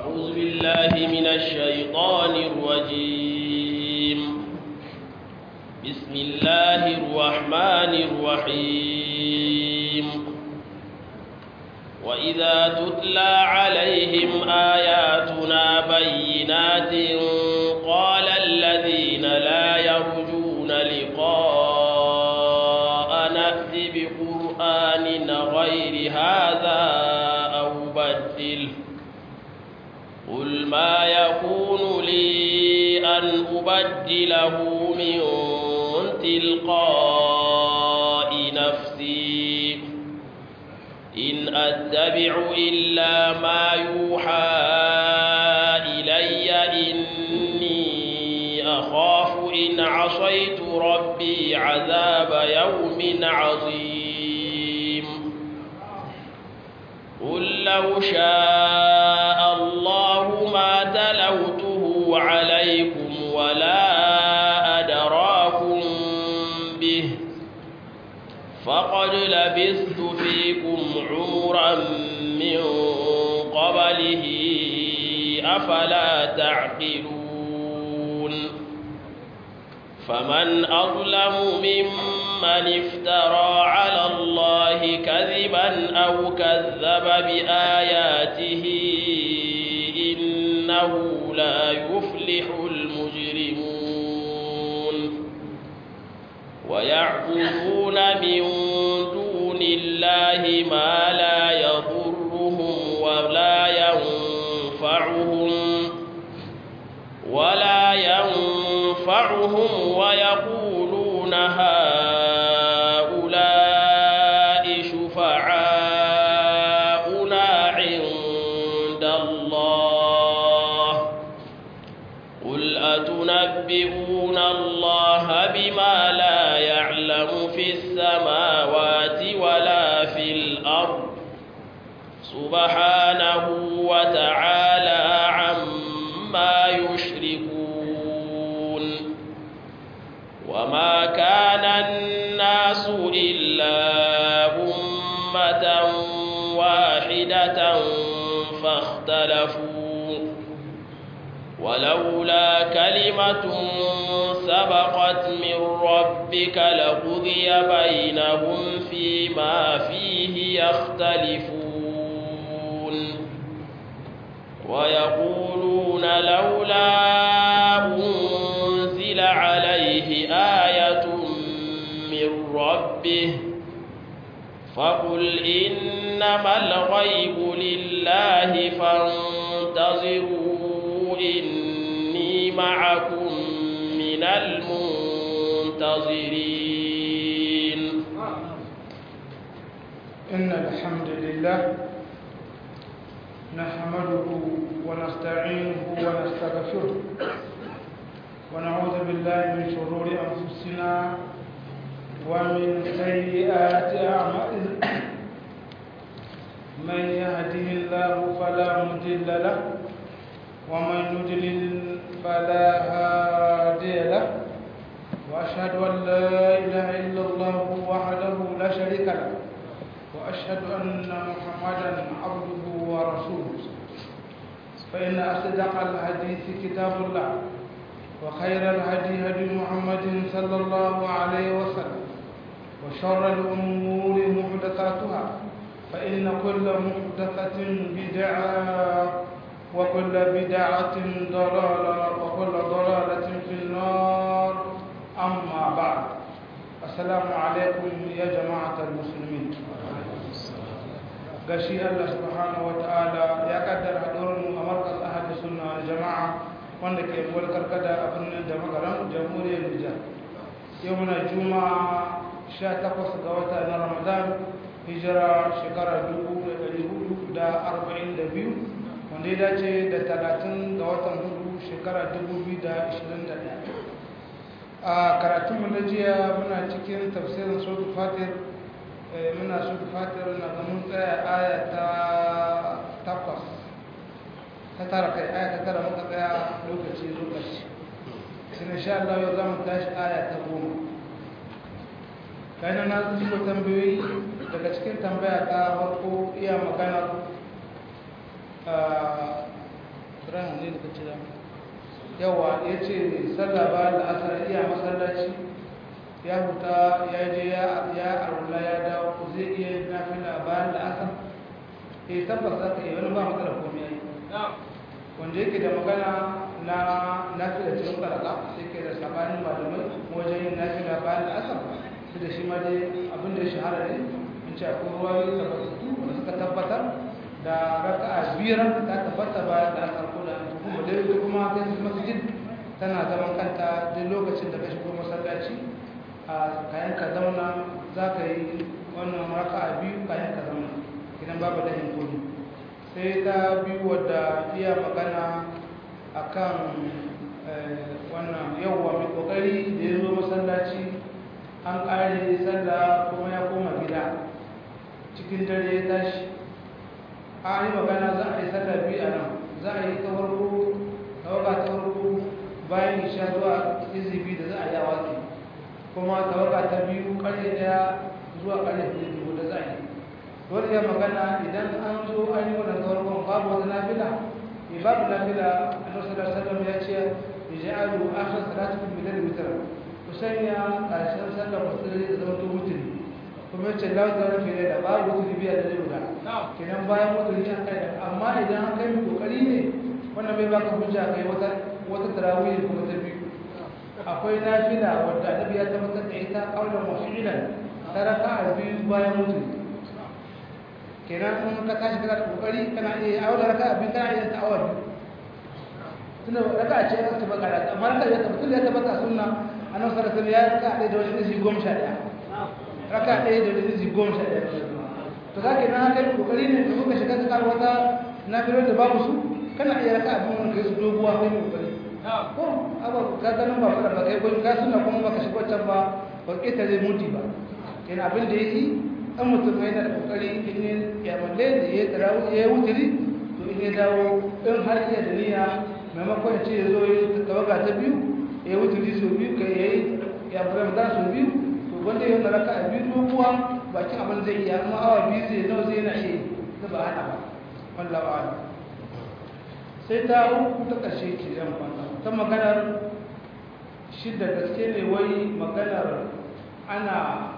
أعوذ بالله من الشيطان الرجيم بسم الله الرحمن الرحيم وإذا تتلى عليهم آياتنا بينات قال الذين لا يرجون لقاء نأت بقرآن غير هذا أو بدله قل ما يكون لي أن أبدله من تلقاء نفسي إن أتبع إلا ما يوحى إلي إني أخاف إن عصيت ربي عذاب يوم عظيم قل لو شاء الله ما تلوته عليكم ولا أدراكم به فقد لبثت فيكم عمرا من قبله أفلا تعقلون فمن أظلم ممن افترى على الله كذبا أو كذب بآياته إنه لا يفلح المجرمون ويعبدون من دون الله ما لا يضرهم ولا ينفعهم ولا ينفعهم ويقولون هؤلاء شفعاؤنا عند الله قل أتنبئون الله بما لا يعلم في السماوات ولا في الأرض سبحانه وتعالى عما يشركون وما كان الناس إلا أمة واحدة فاختلفوا ولولا كلمة سبقت من ربك لقضي بينهم فيما فيه يختلفون ويقولون لولا أنزل عليه آية من ربه فقل إنما الغيب لله فانتظروا إني معكم من المنتظرين إن الحمد لله نحمده ونستعينه ونستغفره ونعوذ بالله من شرور أنفسنا ومن سيئات أعمالنا من يهده الله فلا مضل له ومن يضلل فلا هادي له وأشهد أن لا إله إلا الله وحده لا شريك له وأشهد أن محمدا عبده ورسوله فإن أصدق الحديث كتاب الله وخير الهدي هدي محمد صلى الله عليه وسلم وشر الأمور محدثاتها فإن كل محدثة بدعة وكل بدعة ضلالة وكل ضلالة في النار أما بعد السلام عليكم يا جماعة المسلمين gashi Allah subhanahu wa ta'ala ya kaddara haɗuwar mu a markas ahadu sunna wal jama'a wanda ke mulkar kada a birnin da magaran jamhuriyar Nijar yau muna juma'a 18 ga wata na Ramadan hijira shekara 1442 wanda ya dace da 30 ga watan hudu shekara 2021 a karatunmu na jiya muna cikin tafsirin suratul fatir muna suratul fatir na ga mun tsaya aya ta takwas ta tara kai aya ta tara muka tsaya lokaci lokaci sai insha Allah yau za mu tashi aya ta goma kayan na zuwa tambayoyi daga cikin tambaya ta farko iya magana ibrahim ne da kace da yawa ya ce sallah ba da asar iya masallaci ya huta ya je ya arula ya dawo zai iya nafila bayan da asar eh tabbas za ka iya wani ba matsala komai yayi wanda yake da magana na nafila cikin karaka sai ke da sabanin malamai wajen yin nafila bayan da asar su da shi ma dai abin da ya shahara ne in ce akwai ruwa yi tabbatattu wanda suka tabbatar da raka'a biyar ta tabbata bayan da asar ko da kuma da yau kuma ta yi masjid tana zaman kanta duk lokacin da ka shigo masallaci a kayan ka zauna za ka yi wannan raka'a biyu kayan ka zauna idan babu da hinkuli sai ta biyu wadda iya magana akan wannan yawwa mai kokari da ya zo masallaci an ƙare sallah kuma ya koma gida cikin dare ya tashi a yi magana za a yi sallah biyu a nan za a yi ta farko tawaga ta farko bayan isha zuwa izibi da za a yi a wake kuma tawaga ta biyu ƙarfe ɗaya zuwa ƙarfe biyu da za a yi wani ya magana idan an zo an yi wannan tawarkon babu wata nafila babu nafila annabi sallallahu alaihi wasallam ya ce ij'alu akhir salatikum bil witr ku sanya karshen sallar musulmi da zama to mutune kuma yace la ta rufe da babu mutune biya da guda kenan bayan mutune an kai amma idan an kai kokari ne wannan bai baka hujja kai wata wata tarawih kuma ta biyu akwai nafila wanda annabi ya tabbatar da ita qaulan wa fi'lan taraka biyu bayan mutune kenan in ka tashi kana da kokari kana iya aure raka abin kana iya ta'awa biyu tunda raka ce ya tabbata da amma raka ya tabbata ya tabbata sunna annabi sallallahu alaihi wasallam ya raka da wani izi goma sha daya raka ɗaya da wani izi goma sha daya to kake na haka kokari ne da kuka shiga cikin wata na biro da babu su kana iya raka abin wani kai su doguwa kai kokari ko aba ka ganin ba fara ba kai ko ka sunna kuma baka shiga can ba ba kita zai muti ba kenan abin da yake an mutum yana da kokari in ya malle da ya tarawu ya wuturi to in ya dawo in har iya da niyya maimakon ya ce ya zo ya tawaga ta biyu ya wuturi sau biyu ka yayi ya fara da sau biyu to wanda ya nara ka a biyu doguwa bakin abin zai iya amma awa biyu zai nawa zai na iya da ba hana ba wallahu a'lam sai ta uku ta ƙarshe ce zan kwanta ta maganar shi da gaske ne wai maganar ana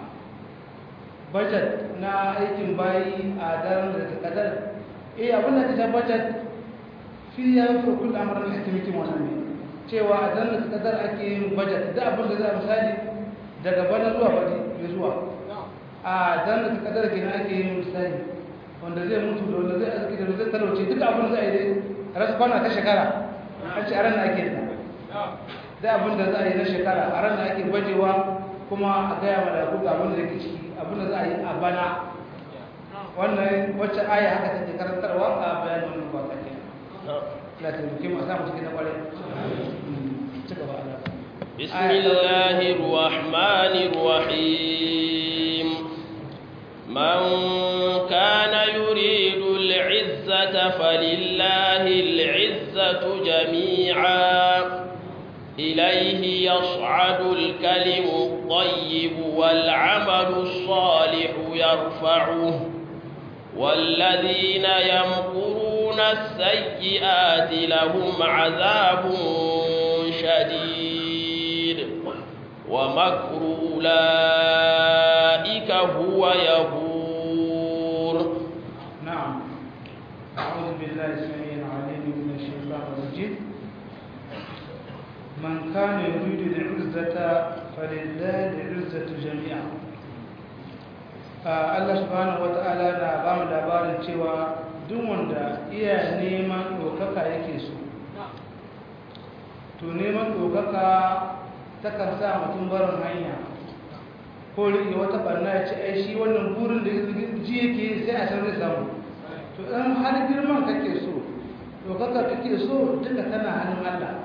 budget na aikin bayi a daren da ta kadar eh abin da ta budget fi ya fi kullu amran hakimikin wannan ne cewa a daren da ta kadar ake yin budget da abin da za a misali daga bana zuwa bari ya zuwa a daren da ta kadar kenan ake yin misali wanda zai mutu da wanda zai arziki da zai talauce duk abin da za a yi dai rasa kwana ta shekara an ce a ran da ake da da abin da za a yi na shekara a ran da ake bajewa kuma a gaya ma da kuka abin da ke ciki abin da za a yi a bana wannan wacce aya haka take karantarwa a bayanin wannan ba ta ke la ta duke mu samu cikin na kware ci gaba Allah بسم الله الرحمن الرحيم من كان يريد العزة فلله العزة جميعا إليه يصعد الكلم الطيب والعمل الصالح يرفعه والذين يمكرون السيئات لهم عذاب شديد ومكر أولئك هو يبور نعم أعوذ بالله السميع العليم من الشيطان الرجيم من كان يريد العزة فلله العزة جميعا Allah subhanahu wata'ala na ba mu labarin cewa duk wanda iya neman ɗaukaka yake so to neman ɗaukaka takan sa mutum barin hanya ko rike wata barna ya ce ai shi wannan burin da ji yake sai a san zai samu to in har girman kake so ɗaukaka kake so duka tana hannun Allah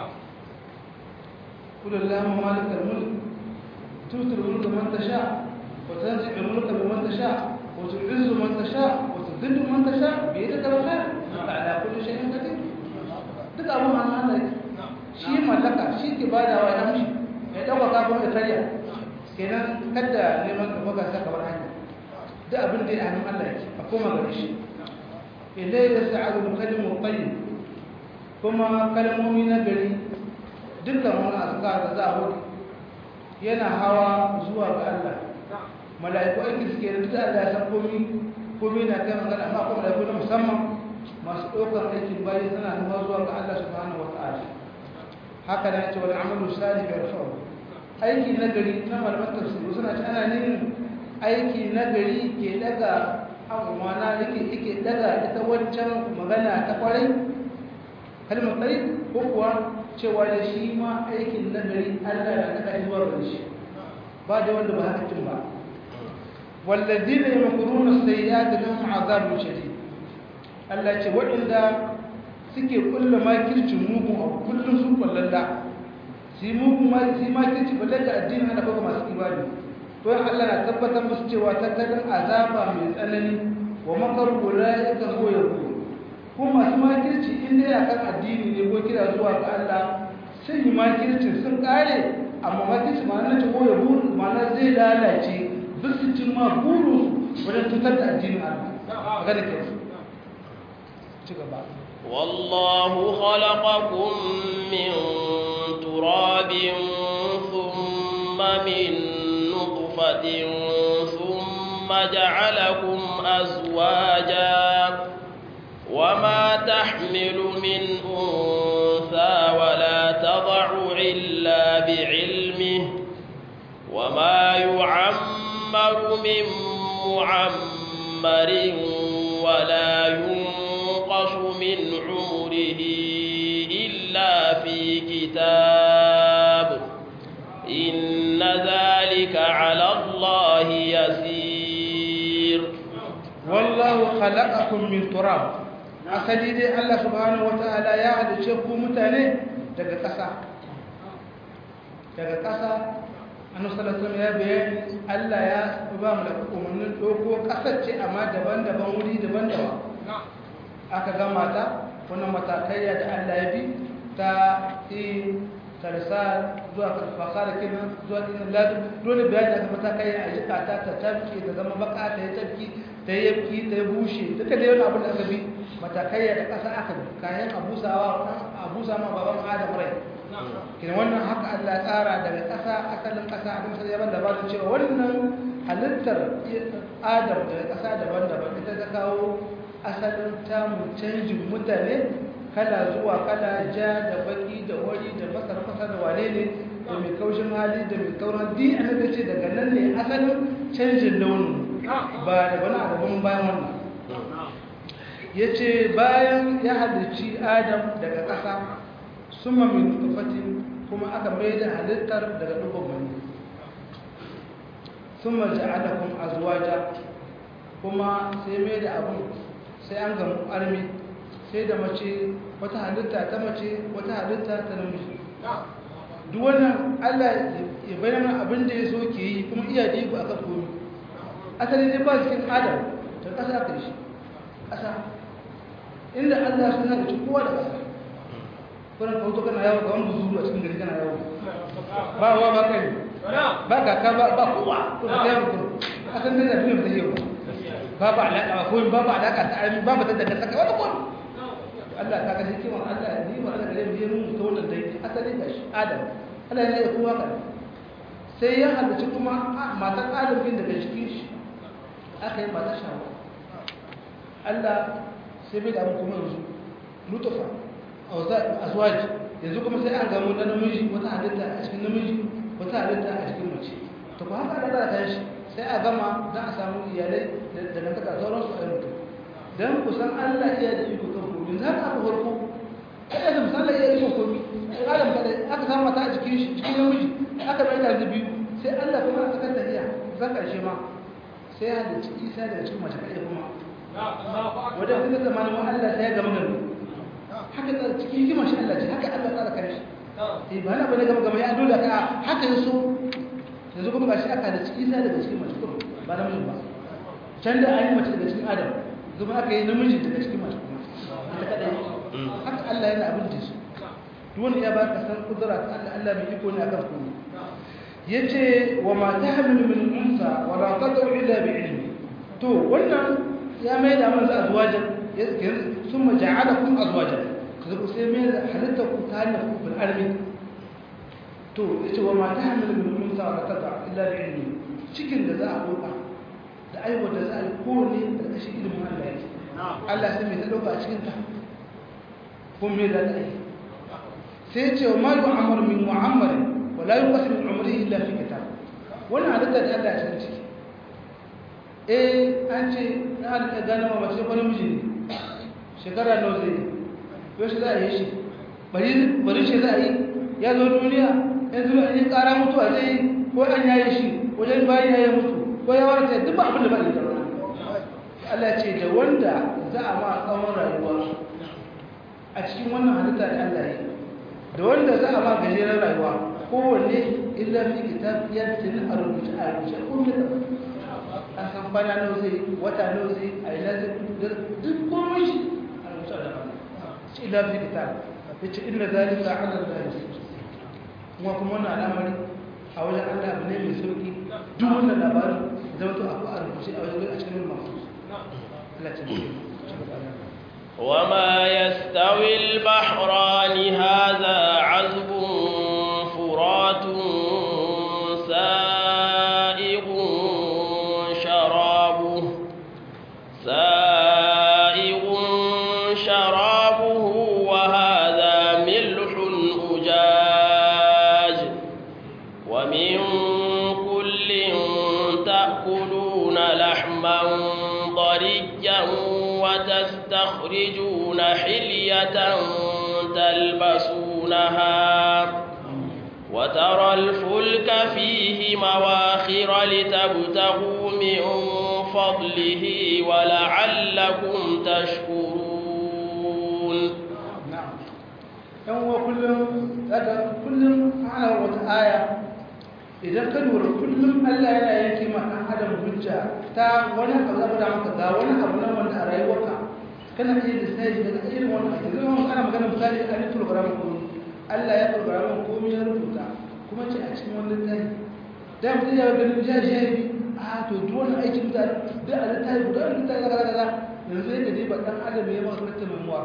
قل اللهم مالك الملك تؤتي الملك من تشاء وتنزع الملك بمن تشاء وتعز من تشاء وتذل من تشاء بيدك الخير انك على كل شيء قدير duk abin hannun Allah shi mallaka shi ke bada wa ya mishi ya dauka kafin da karya kenan kada neman ka baka saka bar hanya duk abin da ya hannun Allah yake a koma gare shi ilai ya sa'adu kalimu tayyib kuma kalmomi na gari dukkan wani azkar da za a hudu yana hawa zuwa ga Allah mala'iku aiki suke da duk Allah ya san komi komi na kai magana amma kuma mala'iku na musamman masu ɗaukar aikin bayi suna hawa zuwa ga Allah subhanahu wata'ala haka da ce wani amalu salih yarfa'u aiki na gari na malaman tafsiri suna ci ana neman aiki na gari ke daga amana yake yake daga ita wancan magana ta kwarai kalmar tsayi ko kuwa cewa da shi ma aikin na gari Allah na daga zuwa gare shi ba da wanda ba haka cin ba walladina yamkuruna sayyi'ati lahum 'adhabun shadid Allah ce waɗanda suke kulla makircin mugun abu kullum sun kullalla shi mugun ma shi makirci balle da addini ana baka masu ibadi to Allah na tabbatar musu cewa tattalin azaba mai tsanani wa makar ulaika huwa yaqul ko masu makirci in dai akan addini ne ko kira zuwa ga Allah sai yi makircin sun kare amma makirci ma na ce ko ya buru ma zai lalace duk su cin ma buru wajen tutar da addinin Allah magana ke ci gaba والله خلقكم من تراب ثم من نطفة ثم جعلكم أزواجا وما تحمل من أنثى ولا تضع إلا بعلمه وما يعمر من معمر ولا ينقص من عمره إلا في كتاب إن ذلك على الله يسير والله خلقكم من تراب asali dai Allah subhanahu wataala ya halice ku mutane daga ƙasa daga ƙasa annabi sallallahu alaihi ya bayani Allah ya ba mu da umarnin doko ƙasar ce amma daban-daban wuri daban-daban aka ga mata wannan matakai da Allah ya bi ta yi tarsal zuwa fasara kenan zuwa ɗin ladu dole bayani aka matakai a jika ta ta tabki ta zama baka ta yi tabki ta yi yabki ta yi bushe duka da yawan abin da aka bi matakai da ƙasa aka bi kayan abusawa abusa ma baban adam rai kina wannan haka Allah ya tsara daga ƙasa asalin ƙasa a kamsar yaban da ba da cewa wannan halittar adam daga ƙasa daban-daban ita ta kawo asalin tamun canjin mutane kala zuwa kala ja da baki da wari da masar fasa da wane ne da mai kaushin hali da mai tauran di an da ce daga nan ne asalin canjin launin ba da wani abin bayan wannan ya ce bayan ya halicci adam daga ƙasa suma min tufatin kuma aka mai da halittar daga dubban mani suma ja'alakum azwaja kuma sai mai da abun sai an gamu armi sai da mace wata halitta ta mace wata halitta ta namiji duk wannan Allah ya bayyana abin da ya so ke yi kuma iya da iko akan komai asali ne ba cikin adam ta ƙasa ka shi ƙasa inda Allah suna da ci kowa da ƙasa kuna kauto kana yawo ga wani buzuru a cikin gari kana yawo ba wa ba kai ba kaka ba ba kowa to ka yawo kuma asan da duniya ba ta yi ba ba alaƙa ba koyi ba ba alaƙa ta armi ba ba ta daga saka wani kowa Allah ta ga hikimar Allah ni ma Allah gare mu yi mun ta wannan dai asali ga shi Adam Allah ya yi kowa kan sai ya halarci kuma matan Adam din daga cikin shi aka yi mata shawa Allah sai bai da mu kuma yanzu lutufa azwaji yanzu kuma sai an gamu na namiji wata halitta a cikin namiji wata halitta a cikin mace to ba haka da ta shi sai a gama za a samu iyalai da dangantaka sauransu a mutum don kusan Allah iya da iko kan komi za ka aka farko kada da misali iya iko komi adam kada aka samu mata a cikin shi cikin namiji aka bai da biyu sai Allah kuma aka kan tafiya zan karshe ma sai ya da isa daga cikin mace kaɗai kuma wadda kuma zamanin wa Allah sai ya gama gano haka da cikin hikimar shi Allah ce haka Allah tsara kare shi eh ba na bane gama gama ya dole ka haka yaso yanzu kuma gashi aka da ciki isa daga cikin mace kuma ba namijin ba can da ayi mace daga cikin adam zuma aka yi namiji daga cikin mace kuma ita kadai haka Allah yana abin da su duk wanda ya baka san kudura ta Allah Allah mai iko ne akan komai yace wa ma tahmilu min unsa wa la tad'u illa bi ilmi to wannan ya mai da manzo azwajan summa ja'alakum azwajan kaga sai mai halitta ku ta hanyar ku bil armi to yace wa ma tahmilu min unsa wa tata illa bi ilmi cikin da za a doka da aiwa da za a yi kowane da kashi ilimin Allah yake Allah sai mai ta doka a cikin ta ko me za ta yi sai yace wa ma yu'ammaru min mu'ammar wa la yuqasim min umrihi illa fi kitab wannan halitta da Allah ya cikin ciki eh an ce na halitta gane ma mace wani miji ne shekara nawa zai yi yau shi za a yi shi bari shi za a yi ya zo duniya yanzu an yi kara mutuwa zai yi ko an yaye shi wajen bayan yaye mutu ko ya warta duk ba abin da ba da tarona Allah ce da wanda za a ma tsawon rayuwa a cikin wannan halitta da Allah yi da wanda za a ma gajeren rayuwa kowanne illa fi kitab ya tin a rubuce a rubuce komai da an san kwana nawa zai wata nawa zai a ina zai duk komai shi a rubuce da shi illa fi kitab yace inna zalika ala Allah kuma kuma wannan al'amari a wajen Allah abu ne mai sauki duk wannan labarin zama to abu a rubuce a wajen a cikin masu Allah ce وما يستوي البحران هذا عذب فرات سائغ شرابه سائغ شرابه وهذا ملح أجاج ومن كل تأكلون لحما طريا وتستخرجون حلية تلبسونها وترى الفلك فيه مواخر لتبتغوا من فضله ولعلكم تشكرون نعم يوم كل هذا كل على وقت آية idan ka lura kullum Allah yana yanke ma ɗan adam hujja ta wani abu zaba da maka ga wani abu nan wanda a rayuwarka kana iya da sai daga irin wannan ake zama ana magana misali an yi program ko Allah ya program komai ya rubuta kuma ce a cikin wani littafi da mutum ya ganin jahili a to duk wani aikin mutane da a littafi guda wani littafi kaza kaza yanzu yadda dai ba ɗan adam ya masa littafi memuwa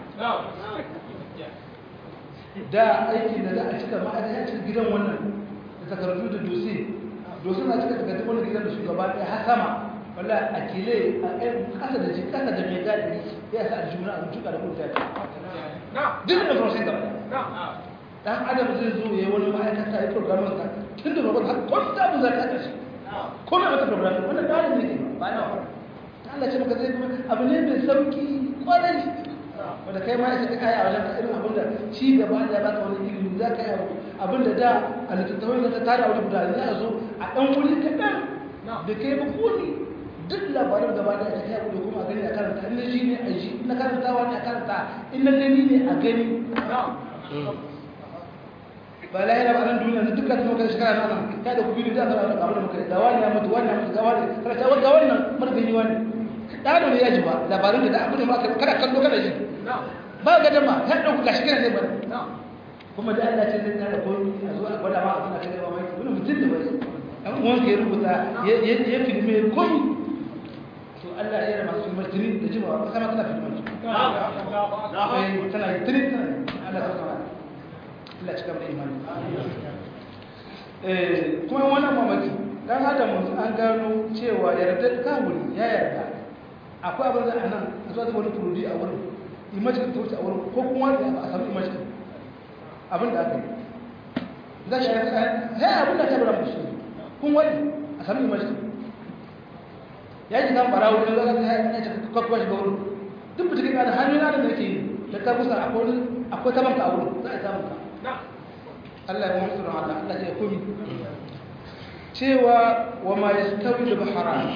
da aikin da za a cika ma'adai a cikin gidan wannan takardu da dosi dosi na cika takardu wani gidan da shugaba ɗaya har sama wala a kile a ɗan kasa da jin kasa da mai gadi ya sa a juna a juka da kuma tafi duk da farashin gaba dan adam zai zo ya yi wani ma'aikata ya programin ka tun da babban har kwan da abu za ka ƙarshe ko mai wata programin wannan ɗalin ne ke ba na wa ta Allah ce maka zai kuma abu ne mai sauki kwarai wanda kai ma isa ka kaya a wajen ka irin abin da ci gaba da ba ka wani ilimi za ka yi abu abinda da a littattafai da ta tara wani guda za a zo a ɗan wuri kaɗan da kai ba kone duk labarin gaba da ta kai da kuma a gani a karanta inda shi ne a ji na karantawa ne a karanta in na gani ne a gani ba la yana ba nan duniya na dukkan kuma kan shekara na nan ta da kubiru da aka rabu da muka da wani ya mutu wani ya mutu ga wani kada ta ga wannan mun gani wani ɗano ne ya ji ba labarin da abin da ma kada kallo kada ji ba ga dama ya ɗauka gashi kana zai bari kuma da Allah ce zai kare koyi a zuwa a gwada ma a suna kai mamaki wani mutum da bai an uwan ya rubuta ya filme koyi to Allah ya rama su martini da jimawa ba sama tana filmar su tana yi tiri tana Allah ta kama Allah cika mai imani kuma wannan mamaki dan adam an gano cewa yarda kawuri ya yarda akwai abin da a nan a zuwa wani turudi a wurin imajin ta wuce a wurin ko kuma a samu imajin abin da aka yi za shi ya abin da ta bura musu kun wani a sami imajin ya ji kan bara wurin zaka ta ya ce kwakwa shiga wurin duk mutum kana hannun na da nake yi da ta kusa akwai ta banka a wurin za a samu ka Allah ya mutu Allah Allah ya komi cewa wa ma yastawi al-bahran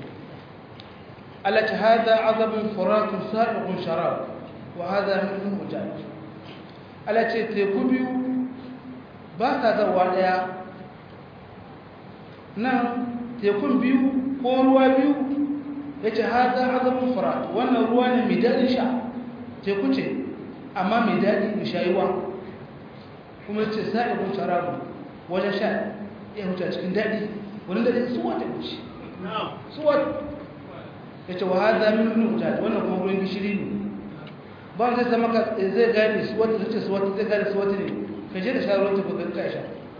التي هذا عذب فرات سائغ شراب وهذا منه مجاج التي تكبي باتا زوا daya nan tekun biyu ko ruwa biyu yace hada azabun furat wannan ruwa ne mai dadin sha teku ce amma mai dadi mai shayuwa kuma yace sa'ibun sharabu wajen sha ya huta cikin dadi wani dadi suwa ta wuce suwa ya ce wa haza min nujaj wannan kuma ruwan gishiri ne ba zai zama ka zai gane su wata zuce su wata zai gane su wata ne ka je da sha ruwan tafi ka kai sha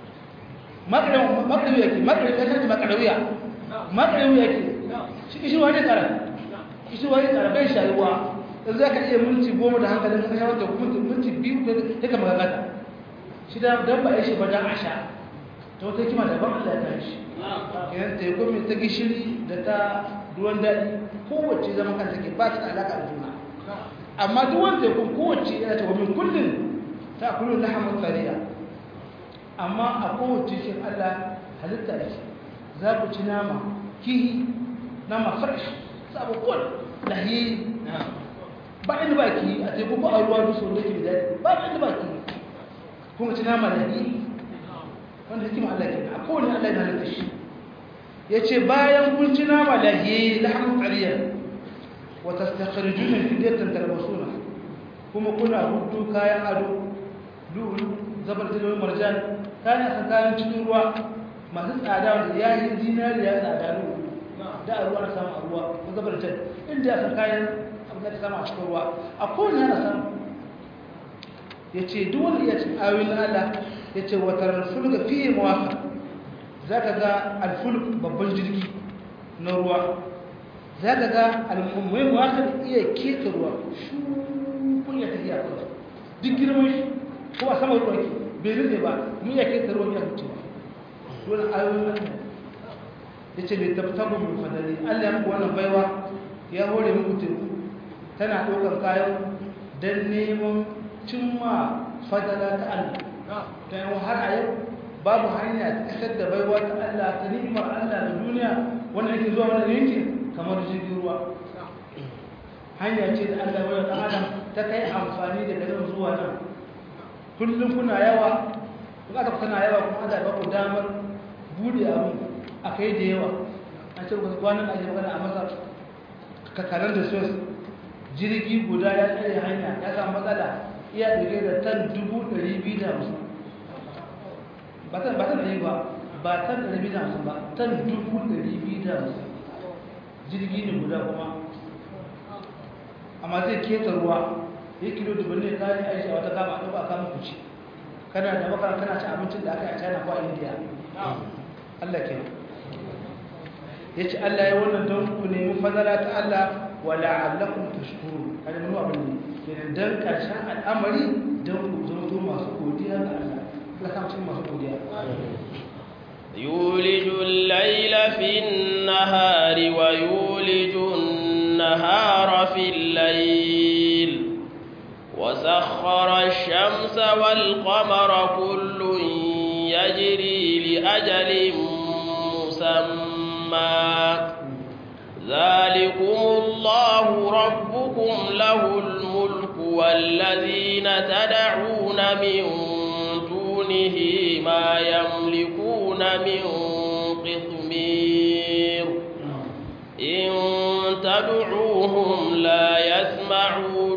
makarawi yake makarawi ya sarki makarawiya makarawi yake shi kishi wani kara kishi wani kara bai sha ruwa in za ka iya minti goma da hankalin ka sha wata minti biyu da ka magagata shi da dan ba ya shi ba dan a sha ta wata kima daban Allah ya shi kenan teku mai ta gishiri da ta ruwan daɗi kowace zama kan take ba ta da alaƙa da juna amma duk wani tekun kowace yana ta wamin kullum ta kullum na hamar tsariya amma a kowace shi Allah halitta da shi za ku ci nama kihi nama fresh sabuwar lahiyi ba inda ba ki a teku ba a ruwa dusu wanda ke daɗi ba inda ba ki kuma ci nama lahiyi wanda hikima Allah ke a kowane Allah ya halitta shi ya ce bayan kun ci nama lahiyi lahamun tsariya wata stakharjuna fidatan talbasuna kuma kuna hudu kayan ado lulu zabar da marjan kayan san kayan cikin ruwa masu tsada wanda ya yi zinariya tsada lulu da ruwa na samu a ruwa ko zabar da inda ya san kayan abin da samu a cikin ruwa a kowane yana samu ya ce duk wanda iya cin ayoyin Allah ya ce wata fulga fiye mawaka za ka ga alfulk babban jirgi na ruwa za ka ga al'ummai mawaka iya keta ruwa shukun ya tafiya kawai duk girman shi ko a sama ruwa ke bai rufe ba mu iya keta ruwan ya huce ba wani ayoyin Allah ya ce mai tabtabu mai fadari Allah ya muku wannan baiwa ya hore muku teku tana ɗaukar kayan don neman cimma fadala ta Allah ta yi har a yau babu hanya ta kasar da baiwa ta Allah ta ni'imar Allah da duniya wanda yake zuwa wani yankin kamar jirgin ruwa hanya ce da Allah bai da adam ta kai amfani da garin zuwa nan kullum kuna yawa kun aka kuna yawa kuma Allah ba ku damar bude abu a kai da yawa a ce ku kwanan ake magana a masa kakarar da sos jirgi guda ya tsare hanya ya samu matsala iya ɗauke da tan dubu ɗari biyu da hamsin ba tan ba tan ɗari ba ba tan ɗari biyu da hamsin ba tan dubu ɗari biyu da hamsin jirgi ne guda kuma amma zai keta ruwa ya kilo dubban ne kayan aiki a wata kama a ɗauka a kama kuci kana da makara kana ci abincin da aka yi a china ko a india allah ke ya ce allah ya wannan don ku nemi fadala ta allah wa la'allakum tashkurun kada mun abin ne kenan dan karshen al'amari dan ku zama masu godiya ga Allah Allah ka mutum masu godiya يولج الليل في النهار ويولج النهار في الليل وسخر الشمس والقمر كل يجري لأجل مسمى ذلكم الله ربكم له الملك والذين تدعون من دونه ما يملكون من قطمير إن تدعوهم لا يسمعوا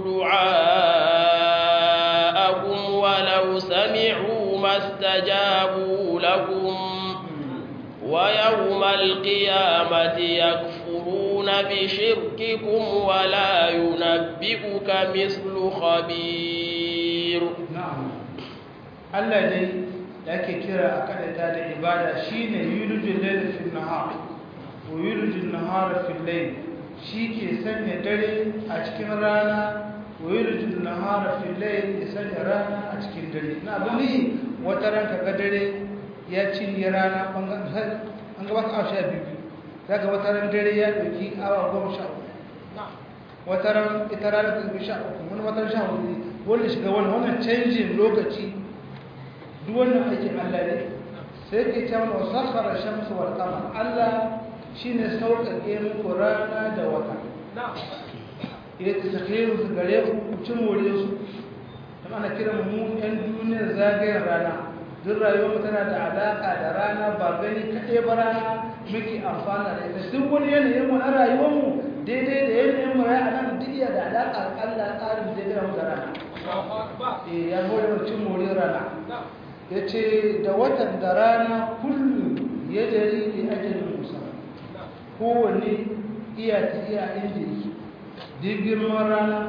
دعاءكم ولو سمعوا ما استجابوا لكم ويوم القيامة يكفرون بشرككم ولا ينبئك مثل خبير نعم Allah dai da ake kira a kadata da ibada shine yulijul layl fil nahar wa yulijul nahara fil layl shi ke sanya dare a cikin rana wa yulijul nahara fil layl ya sanya rana a cikin dare na abin wata ranka ga dare ya cinye rana bangaren an gabata awa sha biyu za ga wata ran dare ya ɗauki awa goma sha uku wata ran ita rana ta ɗauki sha uku wani wata ran sha hudu wanda shiga wani wannan canjin lokaci duk wannan aikin Allah ne sai ke ce mana wasakhara shamsu wal qamar Allah shine sauƙaƙe muku rana da wata ya tsakhiru su gare ku ku ci more su dan ana kiran mu ɗan duniyar zagayen rana duk rayuwar tana da alaƙa da rana ba gani kaɗai ba rana muke amfana da ita duk wani yanayin mu na rayuwar mu daidai da yanayin mu a nan duk iya da alaƙa Allah tsarin da ya mu da rana eh ya hore mu cin more rana ya ce da watan da rana kullum ya jari da ajalin musa kowanne iya ta iya inda yake duk girman rana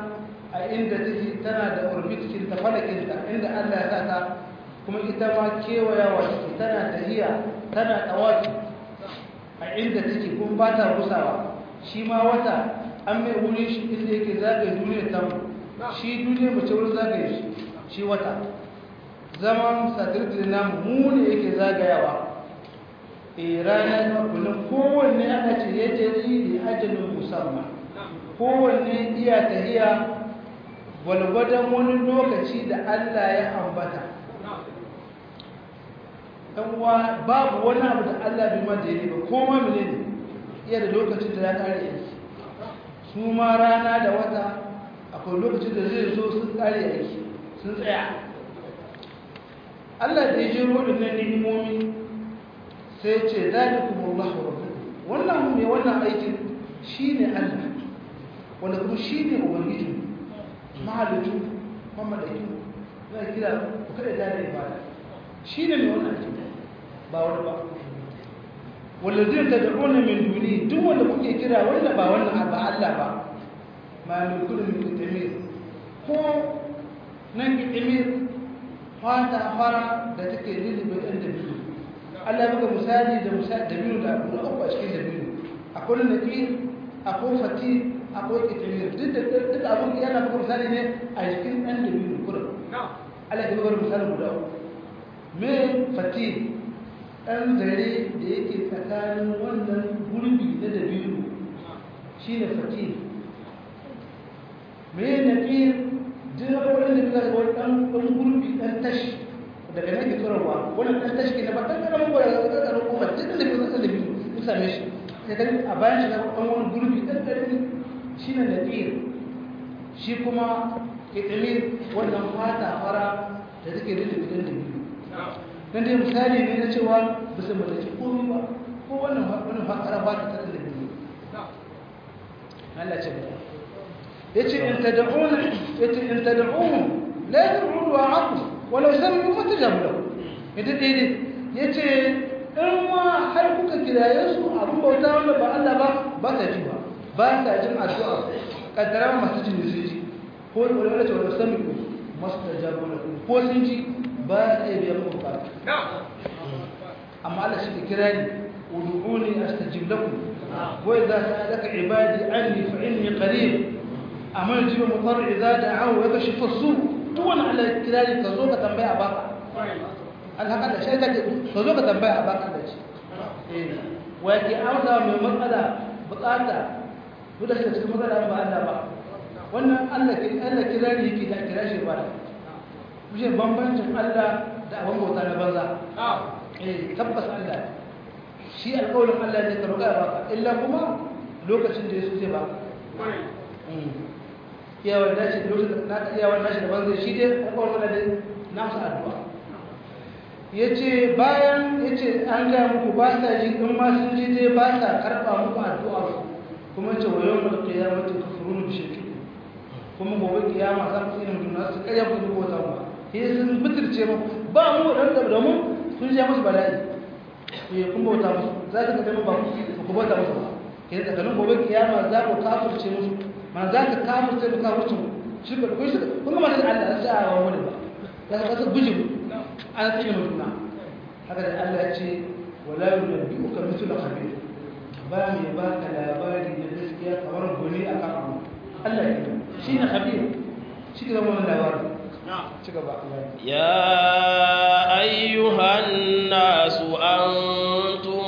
a inda take tana da orbitikin ta falakinta inda Allah ya sa ta kuma ita ma kewayawa take tana tahiya tana tawafi a inda take kuma ba ta gusawa shi ma wata an mai wurin shi inda yake zagaye duniyar tamu shi duniyar mace wurin zagaye shi shi wata zaman satirtir namu mu ne yake zagayawa e rana ta kullum kowanne ana ce ya jari da ajalin musamman kowanne iya tahiya gwalgwadon wani lokaci da Allah ya ambata uwa babu wani abu da Allah bai ma daidai ba koma mene ne iya da lokacin da ya kare yanki su ma rana da wata akwai lokacin da zai zo sun kare yanki sun tsaya Allah da ya jiro waɗannan ni'imomi sai ce zalikumullahu rabbukum wannan mai wannan aikin shine Allah wanda kuma shine ubangiji mahalicci mamadaki zai kira ku kada da da ibada shine mai wannan aikin ba wani ba walladin tad'una min duni duk wanda kuke kira wanda ba wannan ba Allah ba ma min kullu min tamir ko nan tamir fata fara da take lilibe ɗan da biyu Allah ya buga misali da misali da biyu da abu na uku a cikin da biyu akwai naƙir akwai fati akwai kitamir duk da duk abin yana buga misali ne a cikin ɗan da biyu kurin Allah ya buga misali guda uku me fati ɗan zare da yake tsakanin wannan gurbi na da biyu shi ne fati me naƙir duk abubuwan da suka ga wani ɗan gurbi ɗan tashi daga nan ke tsorowa wannan ɗan tashi ke na ba ɗan ƙaramin gwada da ɗan ƙaramin kuma duk da biyu ɗan da biyu sun same shi sai kan a bayan shi na ɗan wani gurbi ɗan ƙarami shi ne naƙir shi kuma ƙiɗamir wannan fata fara da take da ɗan da biyu dan dai misali ne na cewa bisa mallaki komai ba ko wannan wannan fakara ba ta ɗan da biyu Allah ce ba yace in tad'una yace in tad'uhum la yad'u wa aqul walau sami'u fatajabu lahu idan dai yace in ma har kuka kiraye su abun bauta wanda ba Allah ba ba ta ji ba ba ta jin addu'a kaddara masu jin su ji ko wala ce walau sami'u mastajabu lahu ko sun ji ba ta biya muku ba amma Allah shi ke kira ni ud'uni astajib lakum wa idza sa'alaka ibadi anni fa inni qarib amma jiba mutar idza da'ahu wa kashifa as-su duk wani Allah kirari ka zo ka tambaya baka alhaka da shi kake ka zo ka tambaya baka da shi eh wa yake amsa mai matsala bukata duk da shi cikin matsala ba Allah ba wannan Allah ke Allah kirari yake da kira shi ba kuje bambancin Allah da abin bauta na banza eh tabbas Allah shi alƙawarin Allah ne ka roƙa baka illa kuma lokacin da ya so zai baka iyawar dashi lokacin da iyawar dashi da banzai shi dai alƙawarin Allah dai na musu addu'a yace bayan yace an ga muku ba sa ji in ma sun ji dai ba sa karba muku addu'a kuma ce wa yawmal qiyamati kafurun bi shirki kuma gobe kiyama za ku tsina mutum su karya ku ko ta mu sai sun bitirce mu ba mu dan da mu sun ji musu bala'i eh kun bauta musu za ka ga ba ku bauta musu ba kai da kanin gobe kiyama za ku kafirce musu ma za ka kafirce da kafirce shirka da kuwa shirka kun ga masu Allah sai a wani ba za ka kasa guji an tsine mutuna haka da Allah ya ce wala yunabbi'uka mithlu khabir ba mai ba ka labari na gaskiya kamar goni akan abu Allah ya yi shi ne khabir shi ga wannan labarin ci gaba يا أيها الناس أنتم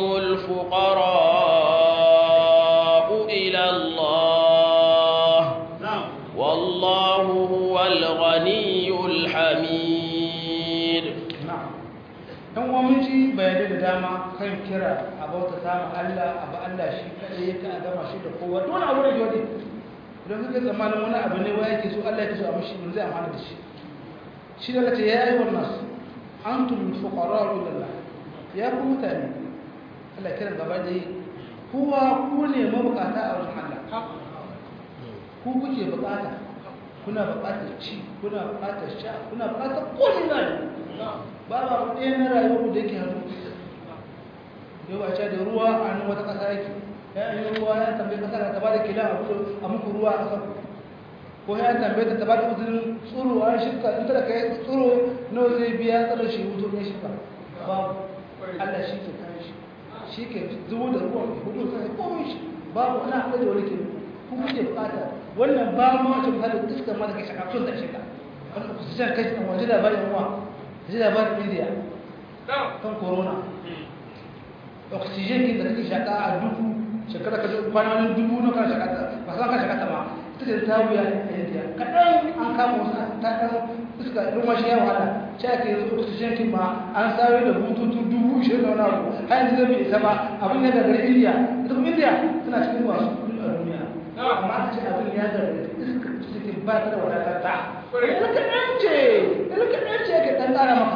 الفقراء إلى الله والله هو الغني الحميد na'am dan uwa mun ji bayanai da dama kan kira a bauta ta Allah abu Allah shi kadai yake a gama shi da kowa dole abu da jodi idan kake tsammanin wani abu ne wai yake so Allah yake so a mishi mun zai amfana da shi shi da kace ya ayyuhan nas antum fuqara ila Allah ya ku mutane Allah kiran gaba da yi kowa ku ne mabukata a wajen Allah ku kuke bukata kuna bukatar ci kuna bukatar sha kuna bukatar komai na ba ba ku ɗaya na rayuwar da yake hannu yau a ce da ruwa a nan wata ƙasa yake ya yi ruwa ya tambayi ƙasa ta ba da kila a muku ruwa a ƙasar ko ya tambaye ta ba ta uzurin tsoro a shirka in kada ka yi tsoro nawa zai biya tsaro shi hutu ne shirka babu Allah shi ke kan shi shi ke zubo da ruwan hudu sai komai shi babu ana haɗa da wani ke ku kuke bukata wannan ba ma wacce misali iskar ma da ke shaka tun da shirka wanda ku san kai a waje labarin uwa waje labarin India kan corona oxygen kin da kake shaka a dubu shekara ka kwana wani dubu na kan shaka ta ba san ka shaka ta ma take ta wuya a India kadan an kama wasu ta dan iska ruwa shi ya wahala sai ake yanzu oxygen kin ma an sayo da bututu dubu ishirin da wani abu har yanzu zai bai isa ba abin ya gagari India ita kuma India tana cikin masu kudi a duniya amma a ce abin ya gagari iska cikin ba ta da wadatar ta ina kaɗan ce ina kaɗan ce ke ɗan ƙara maka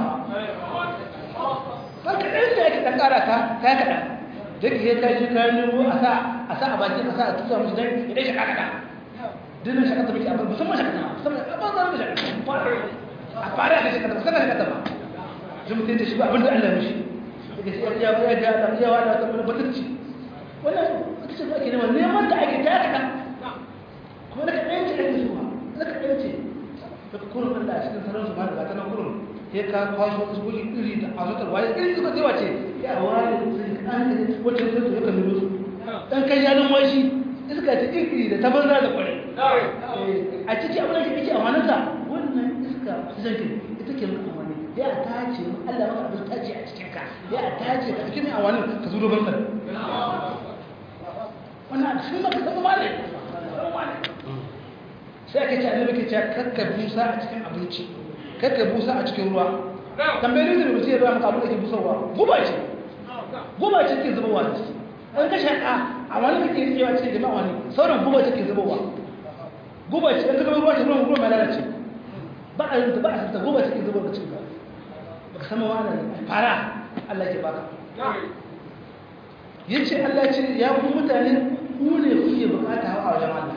ɗan kaɗan ce ke ɗan ƙara ta ta kaɗan da ke kai shi kayan nemo a sa a sa a baki a sa a tusa musu don idan shaka kaɗa dinin shaka ta miki abin musamman shaka ta musamman a ba zan da shaka a fara da shaka ta musamman shaka ta ba zai mutum da shi ba abin da Allah mishi daga shi ya ya ya da ya wa da ta mana batacci wannan ita ce ake neman neman da ake ta kaɗan kuma na kaɗan ce ake zuwa na kaɗan ce daga kurin Allah a cikin sanar su ma da ta nan kurin sai ka kwaso usbuki iri da azutar waye iri suka zewa ce ya ware sai an da wacce zai zo ka nuna su dan kai ya nan washi iska ta iri da ta banza da kware a ciki abin da yake amanar sa wannan iska oxygen ita ke maka amani ya tace Allah maka abin tace a cikin ka ya tace ka cikin awani ka zo ban nan wannan shi maka zama male sai aka ce annabi ke ce kakka busa a cikin abinci kakka busa a cikin ruwa tambayi da mutum ya ruwa maka abin da ke busarwa guba ce guba ce ke zubowa da ciki an ka shaƙa a wani kake tsayawa cikin jama'a wani sauran guba ce ke zubowa guba ce an ka gaba ruwa ce ruwan ruwan mai lalace ba a rinta ba a santa guba ce ke zubowa da cikin ka ba ka sama wani fara Allah ke baka ya ce Allah ce ya ku mutane ku ne kuke bukata hawa a wajen Allah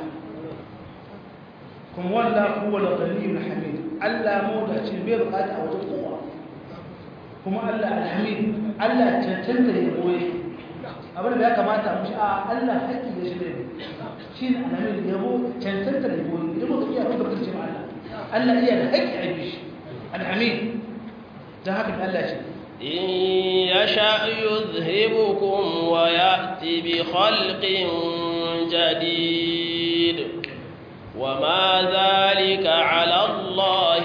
kuma wanda huwa al-ghaniyyul hamid Allah mawdaci bai bukata a wajen kowa kuma Allah alhamid Allah cancanta ya boye abin da ya kamata mu shi a Allah haƙƙi ya shi ne shi ne alhamid ya bo cancanta ya boye idan muka iya kuka kirce ma Allah Allah iya da haƙƙi a bi shi alhamid dan haka Allah shi إن يشأ يذهبكم ويأتي بخلق جديد وما ذلك على الله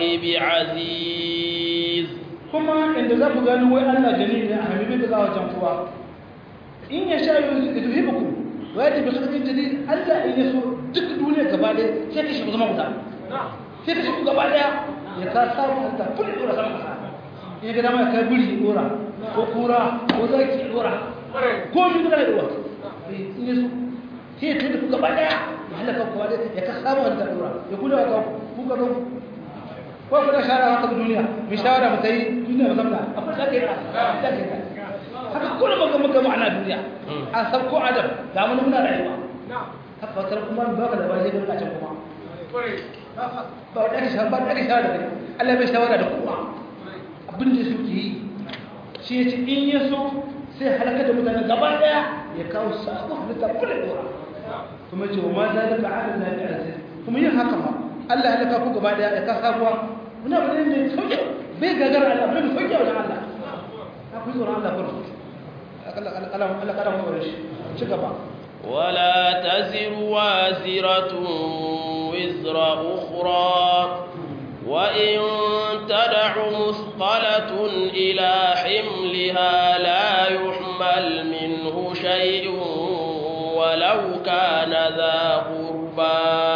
بعزيز kuma inda za ku gani wai Allah jani ne a hamimin da za a wajen kuwa in ya sha yi yuhibbukum wa yati bi khalqin jadid Allah in yaso duk duniya gaba ɗaya sai ka shi zama guda sai ka shi gaba ɗaya ya ka samu ta fulli dora sama kasa in ga dama ka buri dora ko kura ko zaki dora ko mi da dora in yaso sai ya tada ku gaba ɗaya ya halaka ku gaba ya ka samu ta dora ya kula ka ku ka ku ko kuma shara haka duniya mu shawara mu tayi duniya mu zamna akwai da kai da kai haka kullum muka muka mu ana duniya an san ko adam da mun muna rayuwa haka wata kuma ba ka da ba zai ga can kuma ba da ka shawara ba da ka shawara da kai Allah bai shawara da kuma abin da suke yi shi yace in ya so sai halaka da mutane gaba daya ya kawo sabon halitta kullum dora kuma ce wa ma zalika ala zalika aziz kuma yin haka ma Allah ya halaka ku gaba daya ya ka sabuwa muna bane ne sauke bai gagara Allah bai sauke wajen Allah ku tsoron Allah farko Allah kada mu bare shi ci gaba ولا تزر وازرة وزر أخرى وإن تدع مثقلة إلى حملها لا يحمل منه شيء ولو كان ذا قربى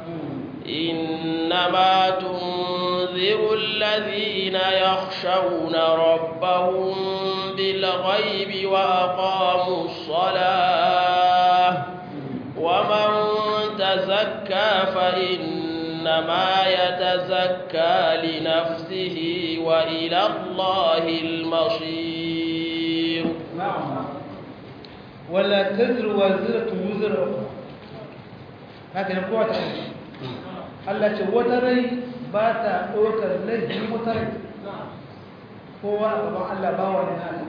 إنما تنذر الذين يخشون ربهم بالغيب وأقاموا الصلاة ومن تزكى فإنما يتزكى لنفسه وإلى الله المصير نعم ولا تزر وازرة وزر أخرى هكذا قوة Allah ce wata rai ba ta ɗaukar laifin wata rai kowa a gaban Allah ba wa ne Allah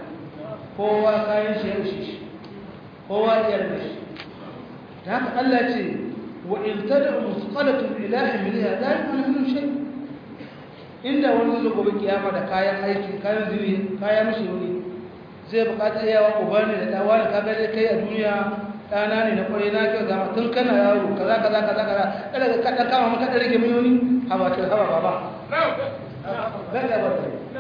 kowa kayan shi ya rushe shi kowa iyar da shi ta haka Allah ce wa in tad'u musqalatun ila himliha la yu'minu minhu shay inda wani zai gobe kiyama da kayan aiki kayan zuri kayan mishi wuri zai bukata yawa uba ne da dawa da kaga dai kai a duniya dana ne na kwarai na kyau zama tun kana yaro kaza kaza kaza kaza kada ka kada kama maka da rage miliyoyi haba ta haba baba ga da ba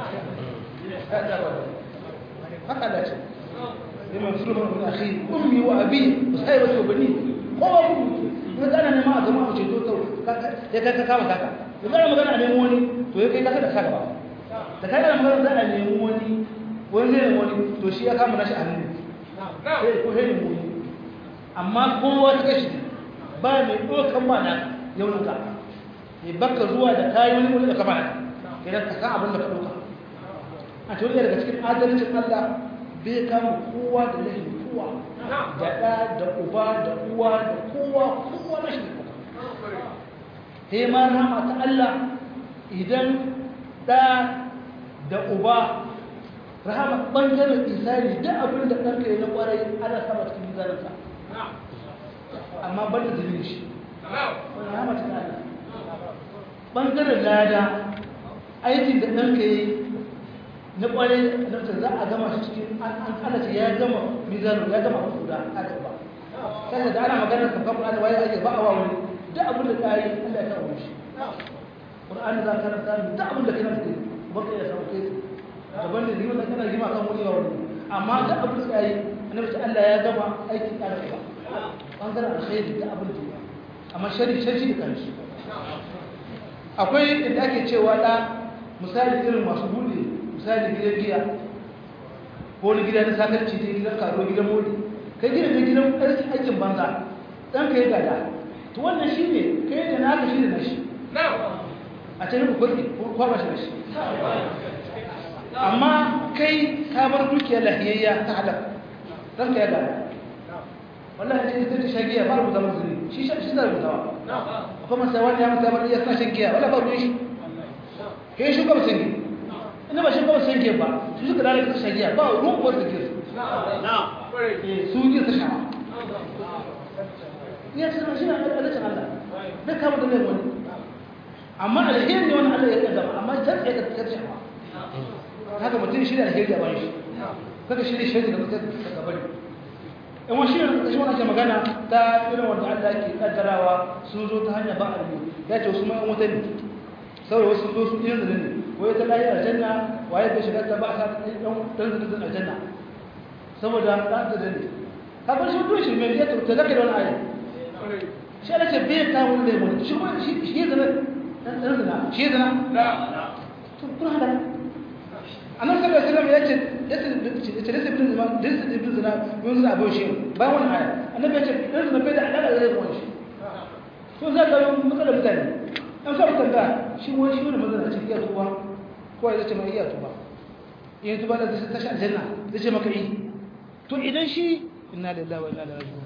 ga da ba haka da ce liman sulman min akhi ummi wa abi sahibatu bani kowa ku ne kana ne ma a zama a ceto to ya kai ka kama kaka da kana magana a nemo wani to ya kai kaka da saka ba da kana magana za a nemo wani wani zai nemo wani to shi ya kama nashi a hannu sai ko sai nemo wani amma kowa ta kashi ba mai ɗaukan ba na yaunuka mai baka zuwa da kayi wani wani da kama na idan ka san abin da ka ɗauka a cikin daga cikin adalcin Allah bai kama kowa da lahin kowa da ɗa da uba da uwa da kowa kowa na shi da kowa sai ma rama ta Allah idan ɗa da uba rahama ɓangaren isani duk abin da ɗanka yi na ƙwarai ana sama cikin mizaninsa amma ban da zubin shi wani rahama ta Allah ɓangaren lada aikin da ɗanka yi na ƙwarai da za a gama shi cikin an kalace ya gama mizanin ya gama abu da aka ba sai da ana maganar ka kan ana waye ake ba a wani duk abin da ka yi Allah ya kawo shi Qur'ani za ka karanta duk abin da kana da baka ya sauke daban da ni wannan kana gima kan wani wani amma duk abin da yi annabi ta Allah ya gama aikin da ba bangaren alkhairi duk abin da amma shari shari da kanshi akwai inda ake cewa da misali irin masu bude misali gidan giya ko wani gida na sakarci ne gidan karo gidan mori kai gidan da gidan aikin banza dan kai gada to wannan shi ne kai da naka shi da nashi a can ku kudi ko ba shi da shi amma kai ka bar dukiyar lahiyayya ta halak dan kai gada wallahi ce ita ta shagiya ba rubuta mun zuri shi shi da rubutawa kuma sai wani ya mutu ya sa shagiya wala ba ruwan shi kai shi kuma sai ina ba shi kuma san ke ba su suka lalata ta shari'a ba ruwan wasu ke su su ke ta shawa ya ce shi na adalcin Allah bai kama da laifin amma alheri ne wani Allah ya kaddama amma ta tsaye da ta shawa haka mutum shi da alheri a bayan shi kaga shi ne shari da ta gabari in wani shi ne shi wani ake magana ta irin wanda Allah ke kaddarawa sun zo ta hanyar ba a ya ce wasu ma'an wuta ne saboda wasu zo su irin da ne wai ta layi aljanna waye bai shiga ta ba sa dan dan aljanna saboda dan da ne ka bar shi to shi me ya to zaka da wani ayi shi ala ce bai ka wani lemon shi ko shi shi zana dan dan zana shi zana la to kun hada annabi sallallahu alaihi wasallam yace yace yace da ibn zama da ibn zana yun za abu shi ba wani aya annabi yace dan zana bai da alaka da lemon shi to zaka yi matsalar mutane an sa mutan da shi wani shi wani mazana ce iya tuba ko ya ce mai iya tuba in tuba da zai tashi aljanna zai ce maka yi to idan shi inna lillahi wa inna ilaihi raji'un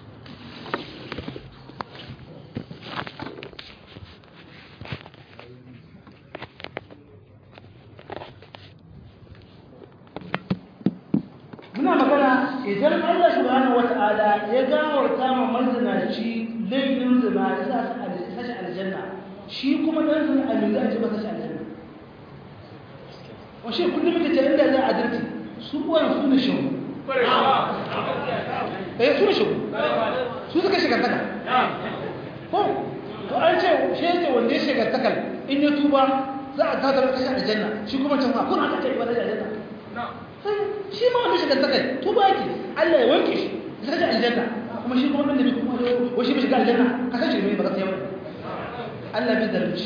muna magana idan Allah subhanahu wata'ala ya gawarta ma mazinaci laifin zina ya sa shi aljanna shi kuma dan zina a lura ji masa shi aljanna washe kullum muke ce inda za a dirti su uwan su ne shi eh su ne shi su suka shiga taka ko to an ce shi yake wanda ya shiga takal in ya tuba za a tatar kashi aljanna shi kuma can ha kun haka ce ibada aljanna shi ma wanda shiga takai tuba yake Allah ya wanke shi ya kashi aljanna kuma shi kuma annabi kuma wa shi bai shiga aljanna ka san shi ne ba ka sai wani Allah bai zalunci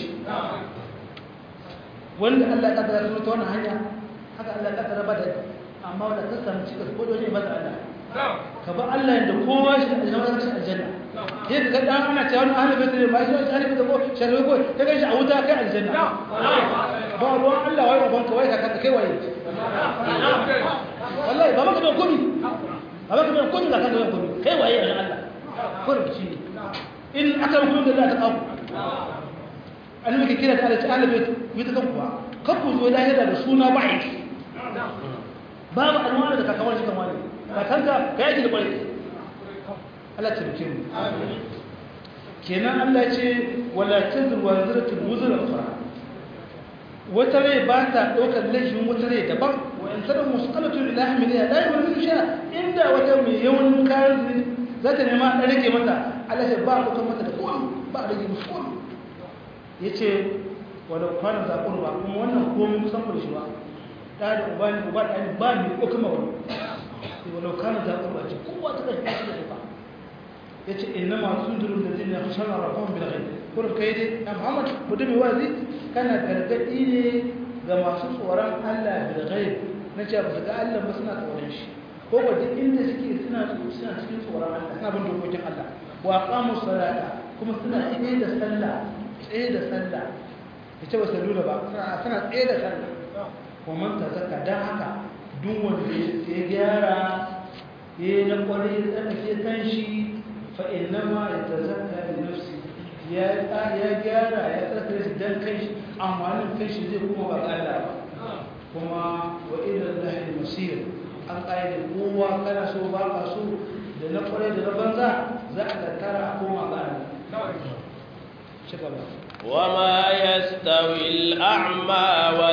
wanda Allah ya kaddara su ta wannan hanya haka Allah ya kaddara ba da amma wanda ta samu cikin ko dole ba da Allah ka ba Allah yanda kowa shi da aljanna shi aljanna sai ka dan ana cewa wani ahli bai da mai shi ahli bai da ko sharri ko ka ga shi a wuta kai aljanna ba ruwan Allah wai uban ka wai ka kai waye wallahi ba maka da komi ba maka da komi da ka da komi kai waye a Allah kurbi ne in aka rubuta da Allah ta kawo annabi ke kira da Allah ta'ala bai yi ta kuwa kakku zo lahira da suna ba yake babu alwala da kakawar shi kan wani kakanka ka yaki da kwarai Allah ta rike mu kenan Allah ce wala tazru wa ziratul wuzra ukhra wata rai ba ta ɗaukar laifin wata rai daban wa in sanar musulatu ila hamiliya la yi sha inda wata mai yawan kayan zuri za ta nema a rage mata Allah ce ba a ɗaukar mata da kowa ba a rage musu kowa ya ce wadda kwanan zaɓen ba kuma wannan komai kusan da shi ba ɗa da uba ne uba da ba ne ɗaukar ma wani sai wadda kwanan zaɓen ba ce kowa ta ɗaukar shi da ba ya ce ina masu durun da zai ne kusan a rafon bilagai kurin kai dai na muhammad mutum mai wazi kana gargaɗi ne ga masu tsoron allah bilagai na ce ba su ga allah ba suna tsoron shi ko ba duk inda suke suna suna cikin tsoron allah suna bin dokokin allah wa qamu salata kuma suna tsaye da sallah tsaye da sallah ya ce ba su lura ba suna suna tsaye da sallah kuma ta zaka dan haka duk wanda ya gyara ya yi na kwarai ya tsarkake kan shi fa innama yatazakka li nafsi ya ya gyara ya tsarkake shi dan kai shi amfanin kai shi zai kuma ba Allah ba kuma wa ila Allah masir an ƙa'ida kowa kana so ba ka so da na kwarai da na banza za a tattara a koma ga Allah ci gaba وما يستوي الأعمى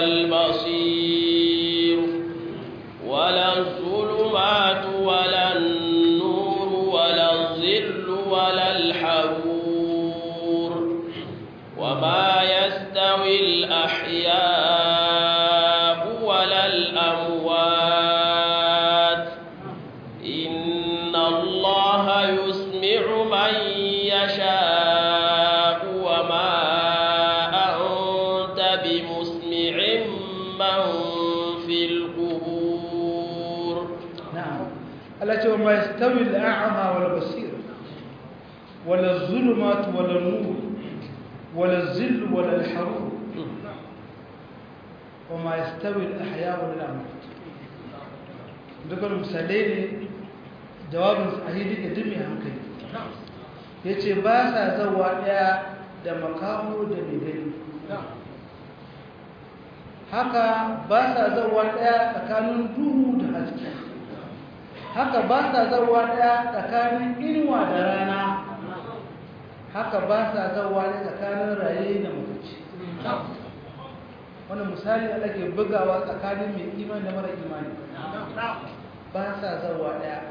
والبصير ولا الظلمات ولا النور ولا الظل ولا الحرور وما يستوي الأحياء ولا الأموات إن الله يسمع من يشاء وما أنت بمسمع من في القبور نعم التي وما يستوي الأعمى والبصير ولا الظلمات ولا النور ولا الظل ولا الحرور وما يستوي الأحياء ولا الأموات dukkan misalai ne jawabin sahili ga dumi hankali ya ce ba sa zawa ɗaya da makamu da mai gani haka ba sa zawa ɗaya tsakanin duhu da haske haka ba sa zawa ɗaya tsakanin inuwa da rana haka ba sa zawa ɗaya tsakanin raye da mutuci wani misali da ake bugawa tsakanin mai imani da mara imani ba sa zawa ɗaya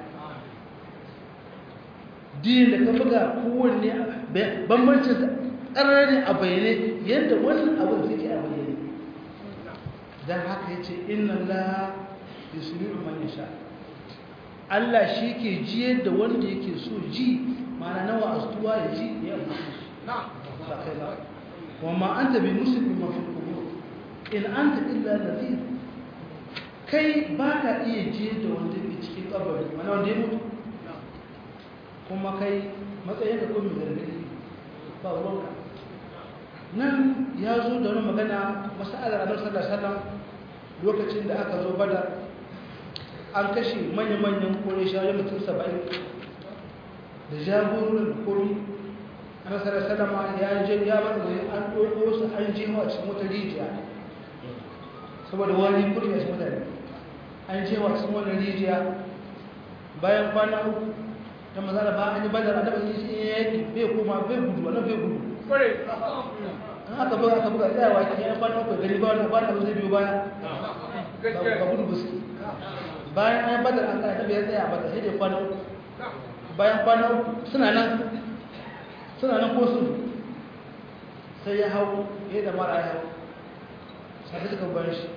din da ka buga kowanne bambancin ƙarar ne a bayyane yadda wannan abin suke a bayyane don haka ya ce inna la yusuliru man yasha Allah shi ke jiyar da wanda yake so ji mana nawa astuwa ya ji ya amfani shi ba kai ba wa ma anta bi muslimin ma fi qubur in anta illa nadhir kai ba ka iya jiyar da wanda ke cikin kabari mana wanda ya mutu kuma kai matsayin da kuma gargadi ba ruwanka nan ya zo da wani magana masalar annabi sallallahu alaihi wasallam lokacin da aka zo badar an kashe manya-manyan kore shawarar mutum saba'in da jagororin da komi annabi sallallahu alaihi wasallam ya je ya bar da an ɗauko su an je wa cikin wata rijiya saboda wani kuri a cikin mutane an je wa cikin wani rijiya bayan kwana uku ta maza da ba an yi badar a daɓa yi yaki bai koma bai gudu wannan bai gudu an aka buga aka buga tsayawa ke yan kwana uku gari ba wani ba na zai biyo baya ba gudu ba su bayan an yi badar an kai tabi ya tsaya badar sai da kwana uku bayan kwana uku suna nan suna nan ko su sai ya hau ya da mara ya hau sai suka bayan shi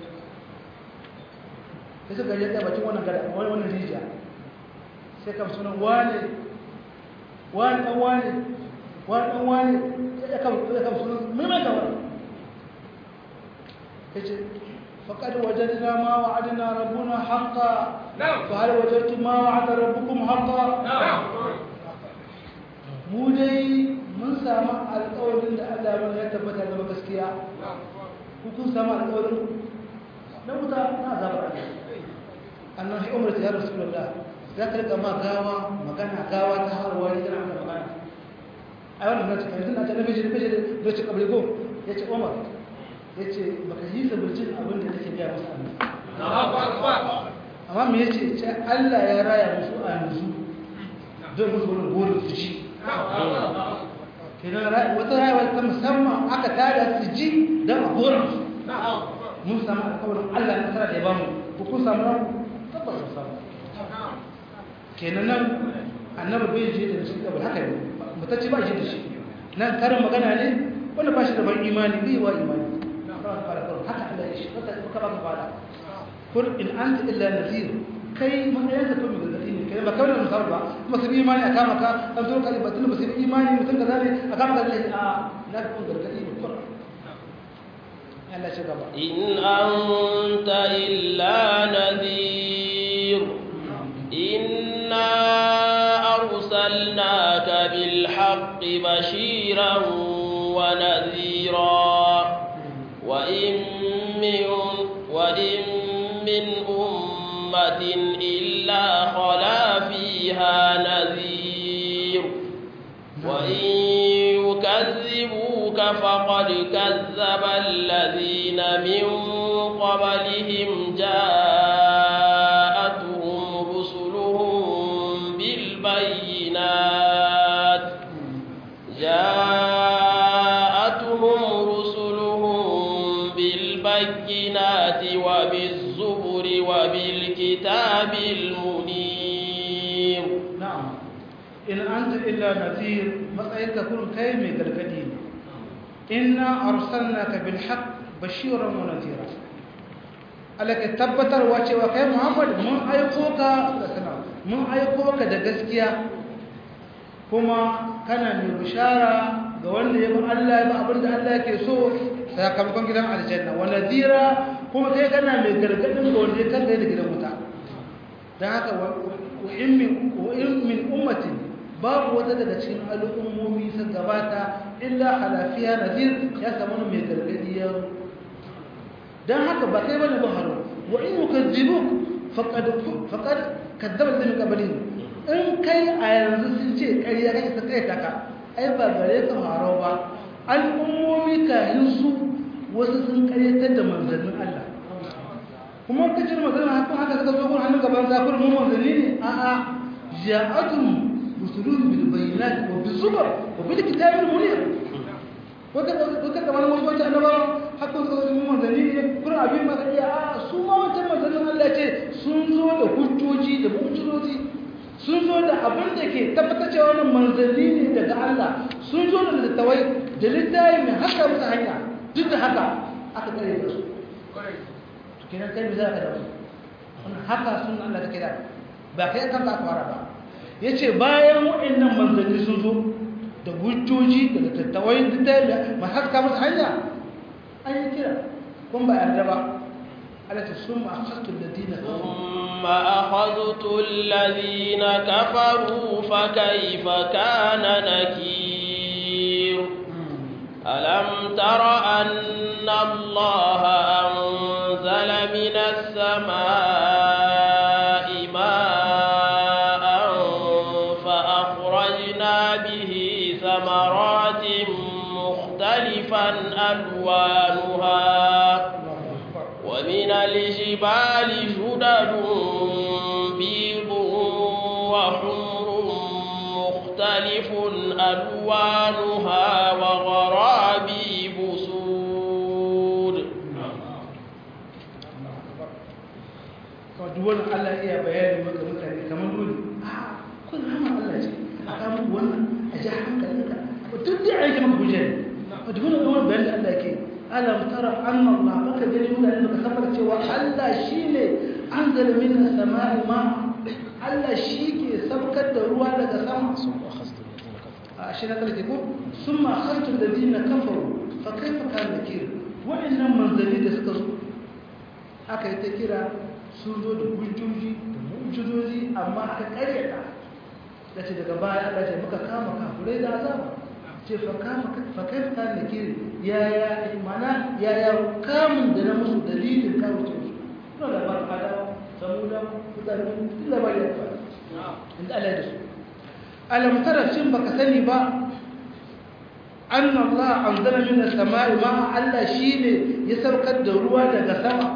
sai suka je tsaye bakin wannan gada wani wannan rijiya sai kam sunan wane wane ɗan wane wane ɗan wane ya kam sunan mai wani ya ce faƙaɗi wajen na ma wa'adina rabuna haƙa fa har wajen ma wa'ada rabbukum haƙa mu dai mun samu alƙawarin da Allah mana ya tabbata da gaskiya ku kun samu alƙawarin na wuta na azabar Allah annan shi umar ya rasulullah za ka rika ma gawa magana gawa ta harwa ne kana maka magana a wannan na cikin tun a ta nabi shi nabi da ce kabri go ya ce umar ya ce baka yi sabbin abin da nake gaya musu annabi amma me yace ce Allah ya raya musu a yanzu don musu wani gurin su ci kenan wata rayuwa ta musamman aka tada su ji don a horon su mun samu alkawarin Allah na tsara da ya bamu ko kun samu nan tabbas ku samu kenan nan annabi bai je da shi kabul haka ne mutacci ba shi da shi nan karin magana ne wanda ba shi da ban imani bai wa imani haka Allah ya shi wata ka ba ka fada kun in anta illa nadhir kai matsayin ka to mai gargadi ne kai ba kawai da musar ba kuma su bi imani a kama ka an zo ka ba tun ba su bi imani mutum ka zane a kama ka zai a na kun gargadi ne kun Allah shi gaba in anta illa nadhir inna arsalnaka bil haqqi bashiran wa nadhira wa in min wa in min ummatin illa khala fiha nadhir wa in yukazzibuka faqad kazzaba alladhina min qablihim ja'atuhum rusuluhum bil bayyinat ja'atuhum rusuluhum bil bayyinati wa biz zuburi wa bil kitabil munir na'am in anta illa nadhir matsayinka kun kai mai gargadi ne inna arsalnaka bil haqq bashiran wa nadhira alaka tabbatarwa cewa kai Muhammad mun aiko ka da sana mun aiko ka da gaskiya kuma kana mai bishara ga wanda ya bi Allah ya bi abin da Allah yake so sakamakon gidan aljanna wa nadhira kuma kai kana mai gargadin ga wanda ya kanka da gidan wuta dan haka wa in min wa in min ummatin babu wata daga cikin al'ummomi sun gabata illa halafiya nadir ya samu mai gargadi ya dan haka ba kai bane baharo wa in yukazzibuk faqad faqad kadzaba min qablin in kai a yanzu sun ce ƙarya kai ta kai taka ai ba gare ka haro ba al'ummomi kayan su wasu sun ƙaryatar da manzannin Allah kuma kacin magana hakan haka suka zo hannun gaban zafir mu manzanni ne a'a ja'atum rusulun bil bayyinat wa bil zubur wa bil kitabil munir wata wata kamar wasu wata annabawa haka suka zo mu manzanni ne kuma abin ma kai a su ma wancan manzannin Allah ce sun zo da hujjoji da mu'jizoji sun zo da abin da ke tabbatar cewa wannan manzanni ne daga Allah sun zo da littawai da littafi mai haka musu hanya duk da haka aka kare da su kenan kai me za ka da wasu wannan haka sun Allah take da ba kai kanka aka fara ba yace bayan waɗannan manzanni sun zo da hujjoji da littattafai da da ma haska musu hanya an yi kira kun ba yarda ba Allah ta summa akhadtu alladina ثم أخذت الذين كفروا فكيف كان نكير ألم تر أن الله أنزل من السماء ماء فأخرجنا به ثمرات مختلفا ألوانها ومن الجبال جدد بيض وحمر مختلف ألوانها وغرابيب سود duk wannan Allah iya bayani maka mutane kamar dole a kun rama Allah ce a kama wannan a ji hankalinka duk da aiki maka hujja ne duk wannan bayani da Allah ke alam tara anna Allah maka gani mutane baka sabar cewa Allah shine anzala minas sama'i ma Allah shi ke saukar da ruwa daga sama a shi na kalke ko summa akhadtu alladhina kafaru fa kayfa kana nakir wa'annan manzali da suka zo aka yi ta kira sun zo da hujjoji da mu'jizoji amma aka karyata da ce daga baya Allah ce muka kama kafurai da azaba ce fa kama fa kayfa kana nakir ya ya mana ya ya kamun da na musu dalilin kawo ce su kuma da ba fada samuda mutane duk labari ya fada inda Allah ya da su alam tara shin baka sani ba anna Allah anzala min as-sama'i ma Allah shine ya saukar da ruwa daga sama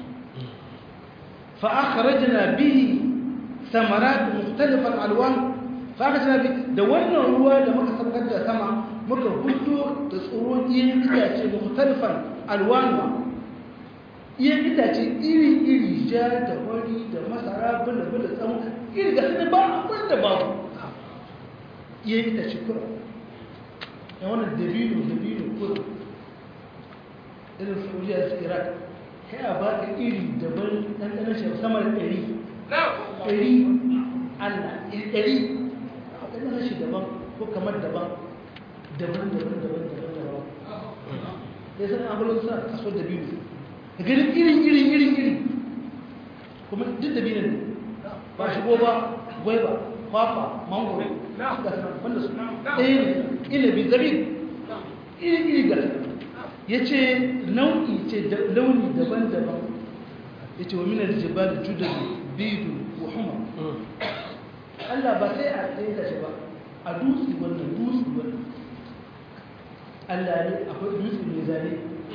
fa akhrajna bihi samarat mukhtalifan alwan fa akhrajna bi da wannan ruwa da muka saukar da sama muka hudo da tsoron iyan itace da mutarfan alwanuwa iyan itace iri-iri ja da wari da masara bula-bula tsamu iri ga su ba abin da babu iyan itace kura ya wannan dabino dabino kura irin saudiya su iraq kai a ba ka iri daban ɗanɗanar shi sama da ɗari ɗari allah ɗari ɗanɗanar shi daban ko kamar daban daban daban daban daban daban ya san abulun sa kaso da biyu da ganin irin irin irin irin kuma duk da biyu ne ba shigo ba gwaiba kwakwa mangoro ga sanar wanda su ɗaya ne inabi zabi iri iri ga ya ce nau'i ce launi daban-daban ya ce wa minar jibal judar bidu wa huma Allah ba sai a tsaye da shi ba a dutse wannan dutse wannan Allah ne akwai dutse mai zane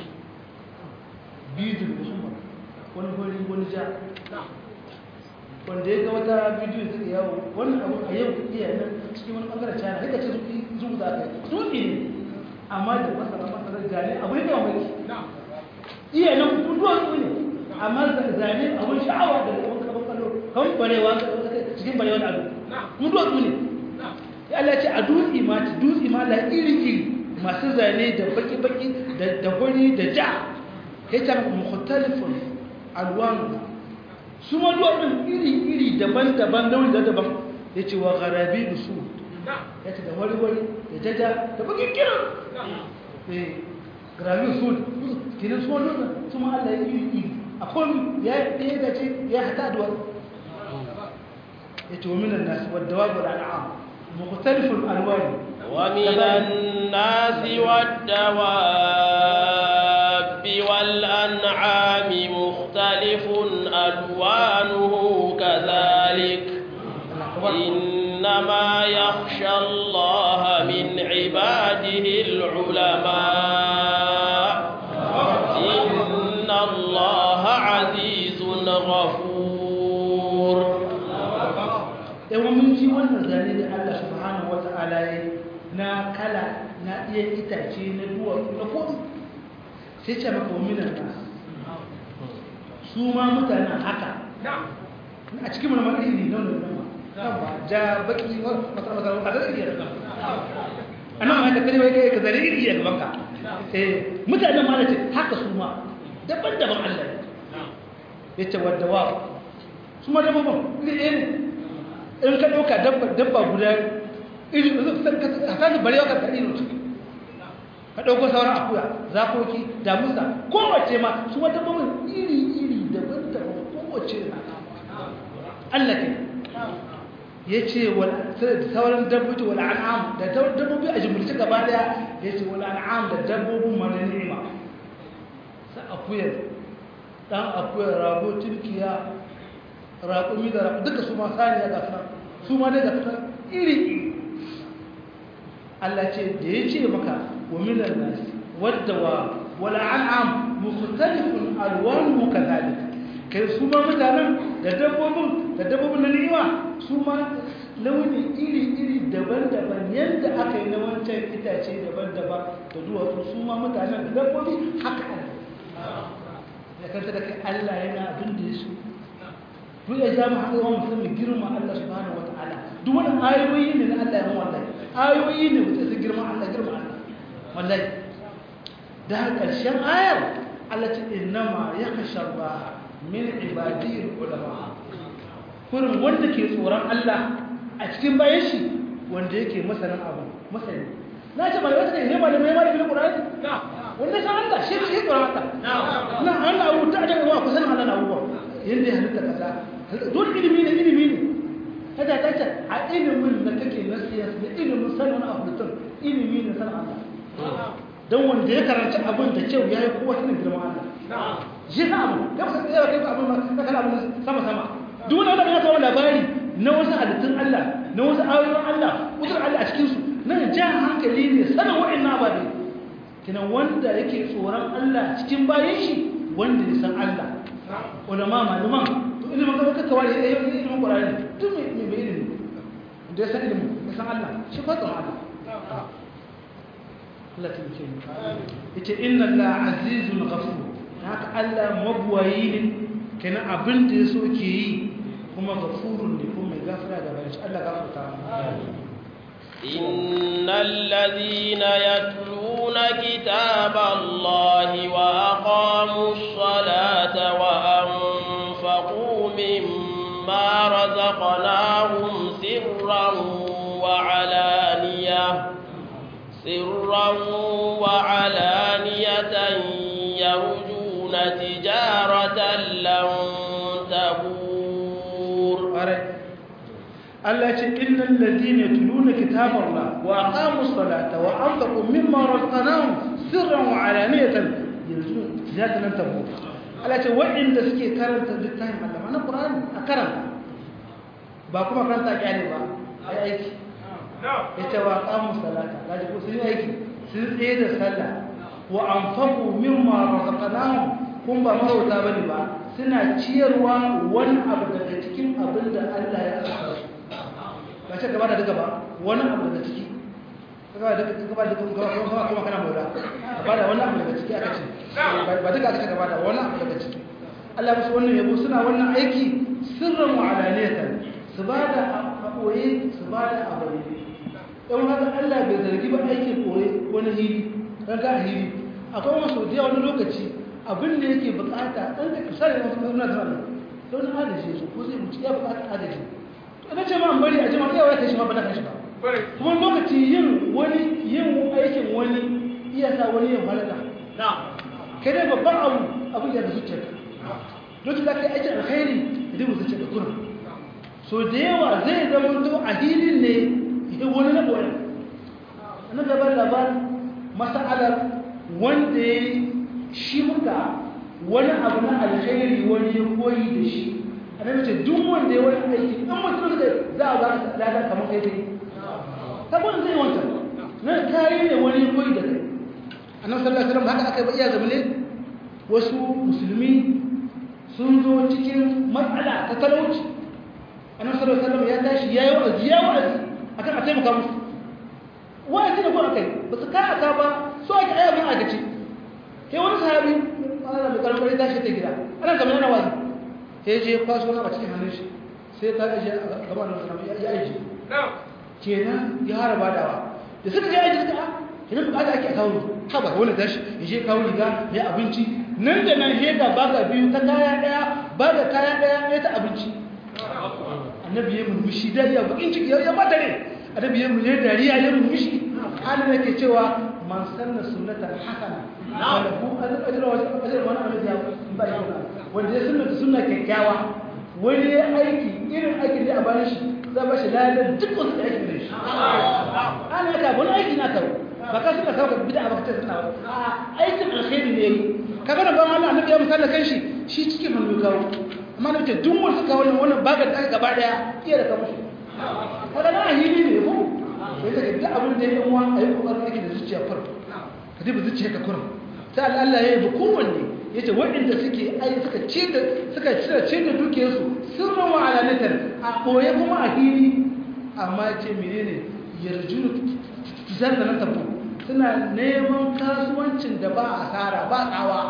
bidu da huma wani hori wani ja wanda ya ga wata bidiyo suka yawo wannan abu a yau iya nan cikin wani bangaren china haka ce zuwa za ka yi dutse ne amma da masara masarar zane abin da wani iya nan duwatsu ne amma zane abin sha'awa da wani kabin kallo kan barewa cikin barewa da ado mu duwatsu ne ya Allah ce a dutse ma ci dutse ma la iri iri masu zane da baki baki da hori da ja ya ce mukhtalifun alwanu su ma duwatsun iri iri daban daban launi da daban ya ce wa garabi da su ya ce da wari wari da jaja da bakin kiran gravin su kinan su wani su ma Allah ya yi iri a komi ya ɗaya da ce ya hata da wani ya ce wa minan nasu wadda wa guda na'am mukhtalifun alwani ومن الناس والدواب والأنعام مختلف ألوانه كذلك إنما يخشى الله من عباده العلماء إن الله عزيز غفور yawan mun ji wannan zane da Allah subhanahu wa ta'ala ya na kala na iya itace na duwatsu na kodu sai ce maka wa minan nasu su ma mutanen haka a cikin mana mara iri nan da nan ja baki masar masar a zai iya da a nan ma ta kare wai kai ka zare iri a gaban ka eh mutanen ma ce haka su ma daban-daban Allah ya ce wadda wa su ma daban iri ɗaya ne in ka ɗauka dabba guda iri a kan barewa ka tsari ne ka ɗauko sauran akuya zakoki damusa kowace ma su wata babban iri-iri daban-daban kowace na Allah ke ya ce sauran dabbobi wal an'am da dabbobi a jimurci gaba daya ya ce wal an'am da dabbobin mana ni'ima sa akuyar dan akuyar rago turkiya raƙumi da raƙo duka su ma saniya ga sunan su ma dai ga sunan iri Allah ce da ya ce maka wa minan nas wadda wa wal an'am mukhtalifun alwanuhu kadhalik kai su ma mutanen da dabbobin da dabbobin na ni'ima su ma launi iri-iri daban-daban yadda aka yi na wancan itace daban-daban da duwatsu su ma mutanen da dabbobi haka ne ya kanta da kai Allah yana abin da ya so duk ya ja mu haka yawan musamman girma Allah subhanahu wa ta'ala duk wani ayoyi ne na Allah ya wallahi ayoyi ne mutum su girma Allah girma Allah wallahi da ƙarshen ayar Allah ce innama yakhsha Allah min ibadiyar ulama kurin wanda ke tsoron Allah a cikin bayan shi wanda yake masanin abu masani na ce mai wata ne ma da mai ma da bil qur'ani wanda san Allah shi ke tsoron Allah na Allah abu ta da wa kusan Allah na abuwa yanda ya halitta kaza dole ilimi ne ilimi ne kada ta ce a ilimin da kake na siyasa da ilimin sanin abu da ilimi ne sanin Allah don wanda ya karanci abin da kyau ya yi kowa sanin girman Allah shi na abu ya kusa tsaye kai abin ma na kana abin sama sama duk wani wanda ya kawo labari na wasu halittun Allah na wasu ayoyin Allah kusur Allah a cikin su nan jan hankali ne sanin wa'in na ababe kinan wanda yake tsoron Allah cikin bayan shi wanda ya san Allah ulama malaman to ilimin gaba kaka wani ya yi ilimin Qur'ani duk mai mai ilimi da ya san ilimin ya san Allah shi fa tsoron Allah Allah ta muke yace inna Allah azizun ghafur haka Allah mabwayi ne kenan abin da yaso ke yi kuma ghafurun ne kuma mai gafara da bayan Allah gafarta إن الذين يتلون كتاب الله وأقاموا الصلاة وأنفقوا مما رزقناهم سرا وعلانية سرا وعلانية يرجون تجارة لن تبور Allah ce innal ladina yatluna kitaballah wa aqamus salata wa anfaqu mimma razaqnahum sirran wa alaniyatan yarjun ziyadatan tabu Allah ce wa'inda suke karanta littafin Allah na Qur'ani a karanta ba kuma karanta kyale ba ai aiki yace wa aqamus salata kaji ko sun aiki sun tsaye da sallah wa anfaqu mimma razaqnahum kun ba mahauta bane ba suna ciyarwa wani abu daga cikin abin da Allah ya azurta ba ce gaba da duka ba wani abu daga ciki gaba da gaba da gaba kuma kuma kana mora gaba da wani abu daga ciki aka ce ba duka aka ce gaba da wani abu daga ciki Allah musu wannan yabo suna wannan aiki sirran wa alaniyatan su ba da aboye su ba da aboye dan haka Allah bai zargi ba aikin koye wani hili kaga hili akwai wasu da wani lokaci abin da yake bukata dan da kisare wasu suna da don adalci su ko zai mutu ya bukata adalci ina ce ma an bari a jima iya wata shi ma ba na kan shi ba kuma lokaci yin wani yin aikin wani iya sa wani yin halaka kai dai babban abu abin da zuciya lokacin da kai aikin alkhairi da dai zuciya da kuna so da yawa zai zama to a hilin ne ya wani na boye na gaba labarin masa'alar wanda ya shi muka wani abu na alkhairi wani ya koyi da shi annabi ce duk wanda ya wani aiki in mutum da za a ba ka lada kamar kai dai sabon zai wanta na kayi ne wani koyi da kai annabi sallallahu alaihi wasallam haka aka ba iya zamane wasu musulmi sun zo cikin matsala ta talauci annabi sallallahu alaihi wasallam ya tashi ya yi wa'azi ya wa'azi akan a taimaka musu wa'azi da ko akai ba su ka aka ba so ake aya mun agaci kai wani sahabi Allah mai karɓar tashi ta gida ana zama yana wa'azi sai je kwaso na a cikin hannun shi sai ta aje a gaban da ya aje kenan ya haraba dawa da suka je aje suka a kenan bukata ake a kawo haba wani tashi ya je kawo riga mai abinci nan da nan hega baga biyu ta kaya daya baga kaya daya ɗaya ta abinci annabi ya murmushi dariya bakin ciki ya bata ne annabi ya murmushi dariya ya murmushi halin da ke cewa man sanna sunnatan hasana wala hu ajra wa ajra wa ana ya ba ya wanda ya sunna sunna kyakkyawa wani ya aiki irin aikin da a bayan shi zai ba shi lalar duk wasu da aikin da shi ana yaka wani aiki na kawo ba ka suka kawo ka bida ba ka ce suna ba aikin alkhairi ne ka gana ban Allah annabi ya misali kan shi shi cikin hannu kawo amma da ce duk wasu kawo ne wannan baga da gaba daya iya da kamar shi kada na hili ne ko sai ta duk abin da ya yi uwa a yi kokarin aiki da zuciya farko ka duba zuciya ka kurum sai Allah ya yi kowanne ya ce waɗanda suke ai suka ce da suka cire ce da dukiyarsu sun rawa alanatar a ɓoye kuma a hili amma ya ce menene yarju zan da na tafi suna neman kasuwancin da ba asara ba tsawa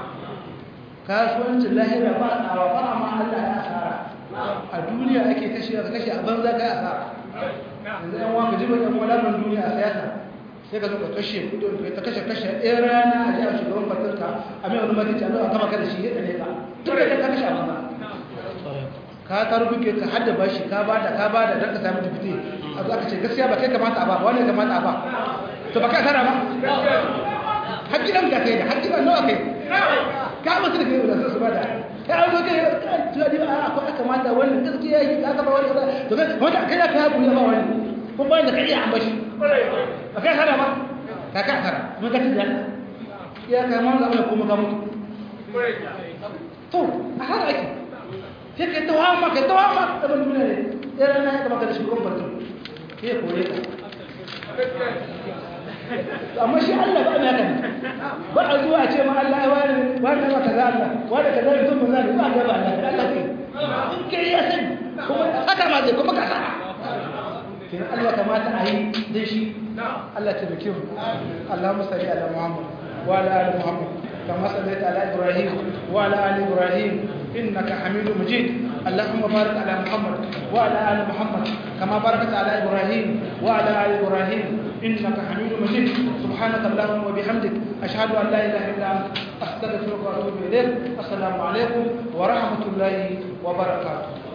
kasuwancin lahira ba tsawa ba amma Allah ya asara a duniya ake kashe ka kashe a banza kai asara yanzu yan waka jiba yan walaban duniya a siyasa sai ka zo ka kashe kudin ka ta kashe kashe ɗaya rana a ji a shugaban fatarka a mai wani makici a zo a kama ka da shi ya ɗane ka duk da ka kashe a banza ka ta rubuke ka hadda bashi ka bada ka bada don ka sami dubite a zo aka ce gaskiya ba kai kamata a ba wani kamata a ba to ba ka tara ba hakkilan ka kai da hakkilan nawa kai ka mutu da kai da su bada ka zo kai tuwa di a akwai kamata wannan gaskiya yi ka ba wani to kai wanda kai ya ka buya ba wani kun bayan da kai ya ambashi ba kai tara ba ka ka tara mun ka tida ya ka mun zama kuma ka mutu to a har ake sai kai tawama kai tawama da mun ne ya rana ya kama da shi gon barkin sai kore ka amma shi Allah ba na kan ba a zuwa ce ma Allah wani wani ma kaza Allah wani kaza mutum mun zai ba ga ba Allah Allah kai in kai ya san kuma haka ma zai kuma kaza kenan Allah kamata a yi dan shi Allah ta bake mu Allahumma salli ala Muhammad wa ala ali Muhammad kama sallaita ala Ibrahim wa ala ali Ibrahim innaka Hamidum Majid اللهم بارك على محمد وعلى ال محمد كما باركت على ابراهيم وعلى ال ابراهيم انك حميد مجيد سبحانك اللهم وبحمدك اشهد ان لا اله الا انت استغفرك واتوب اليك السلام عليكم ورحمه الله وبركاته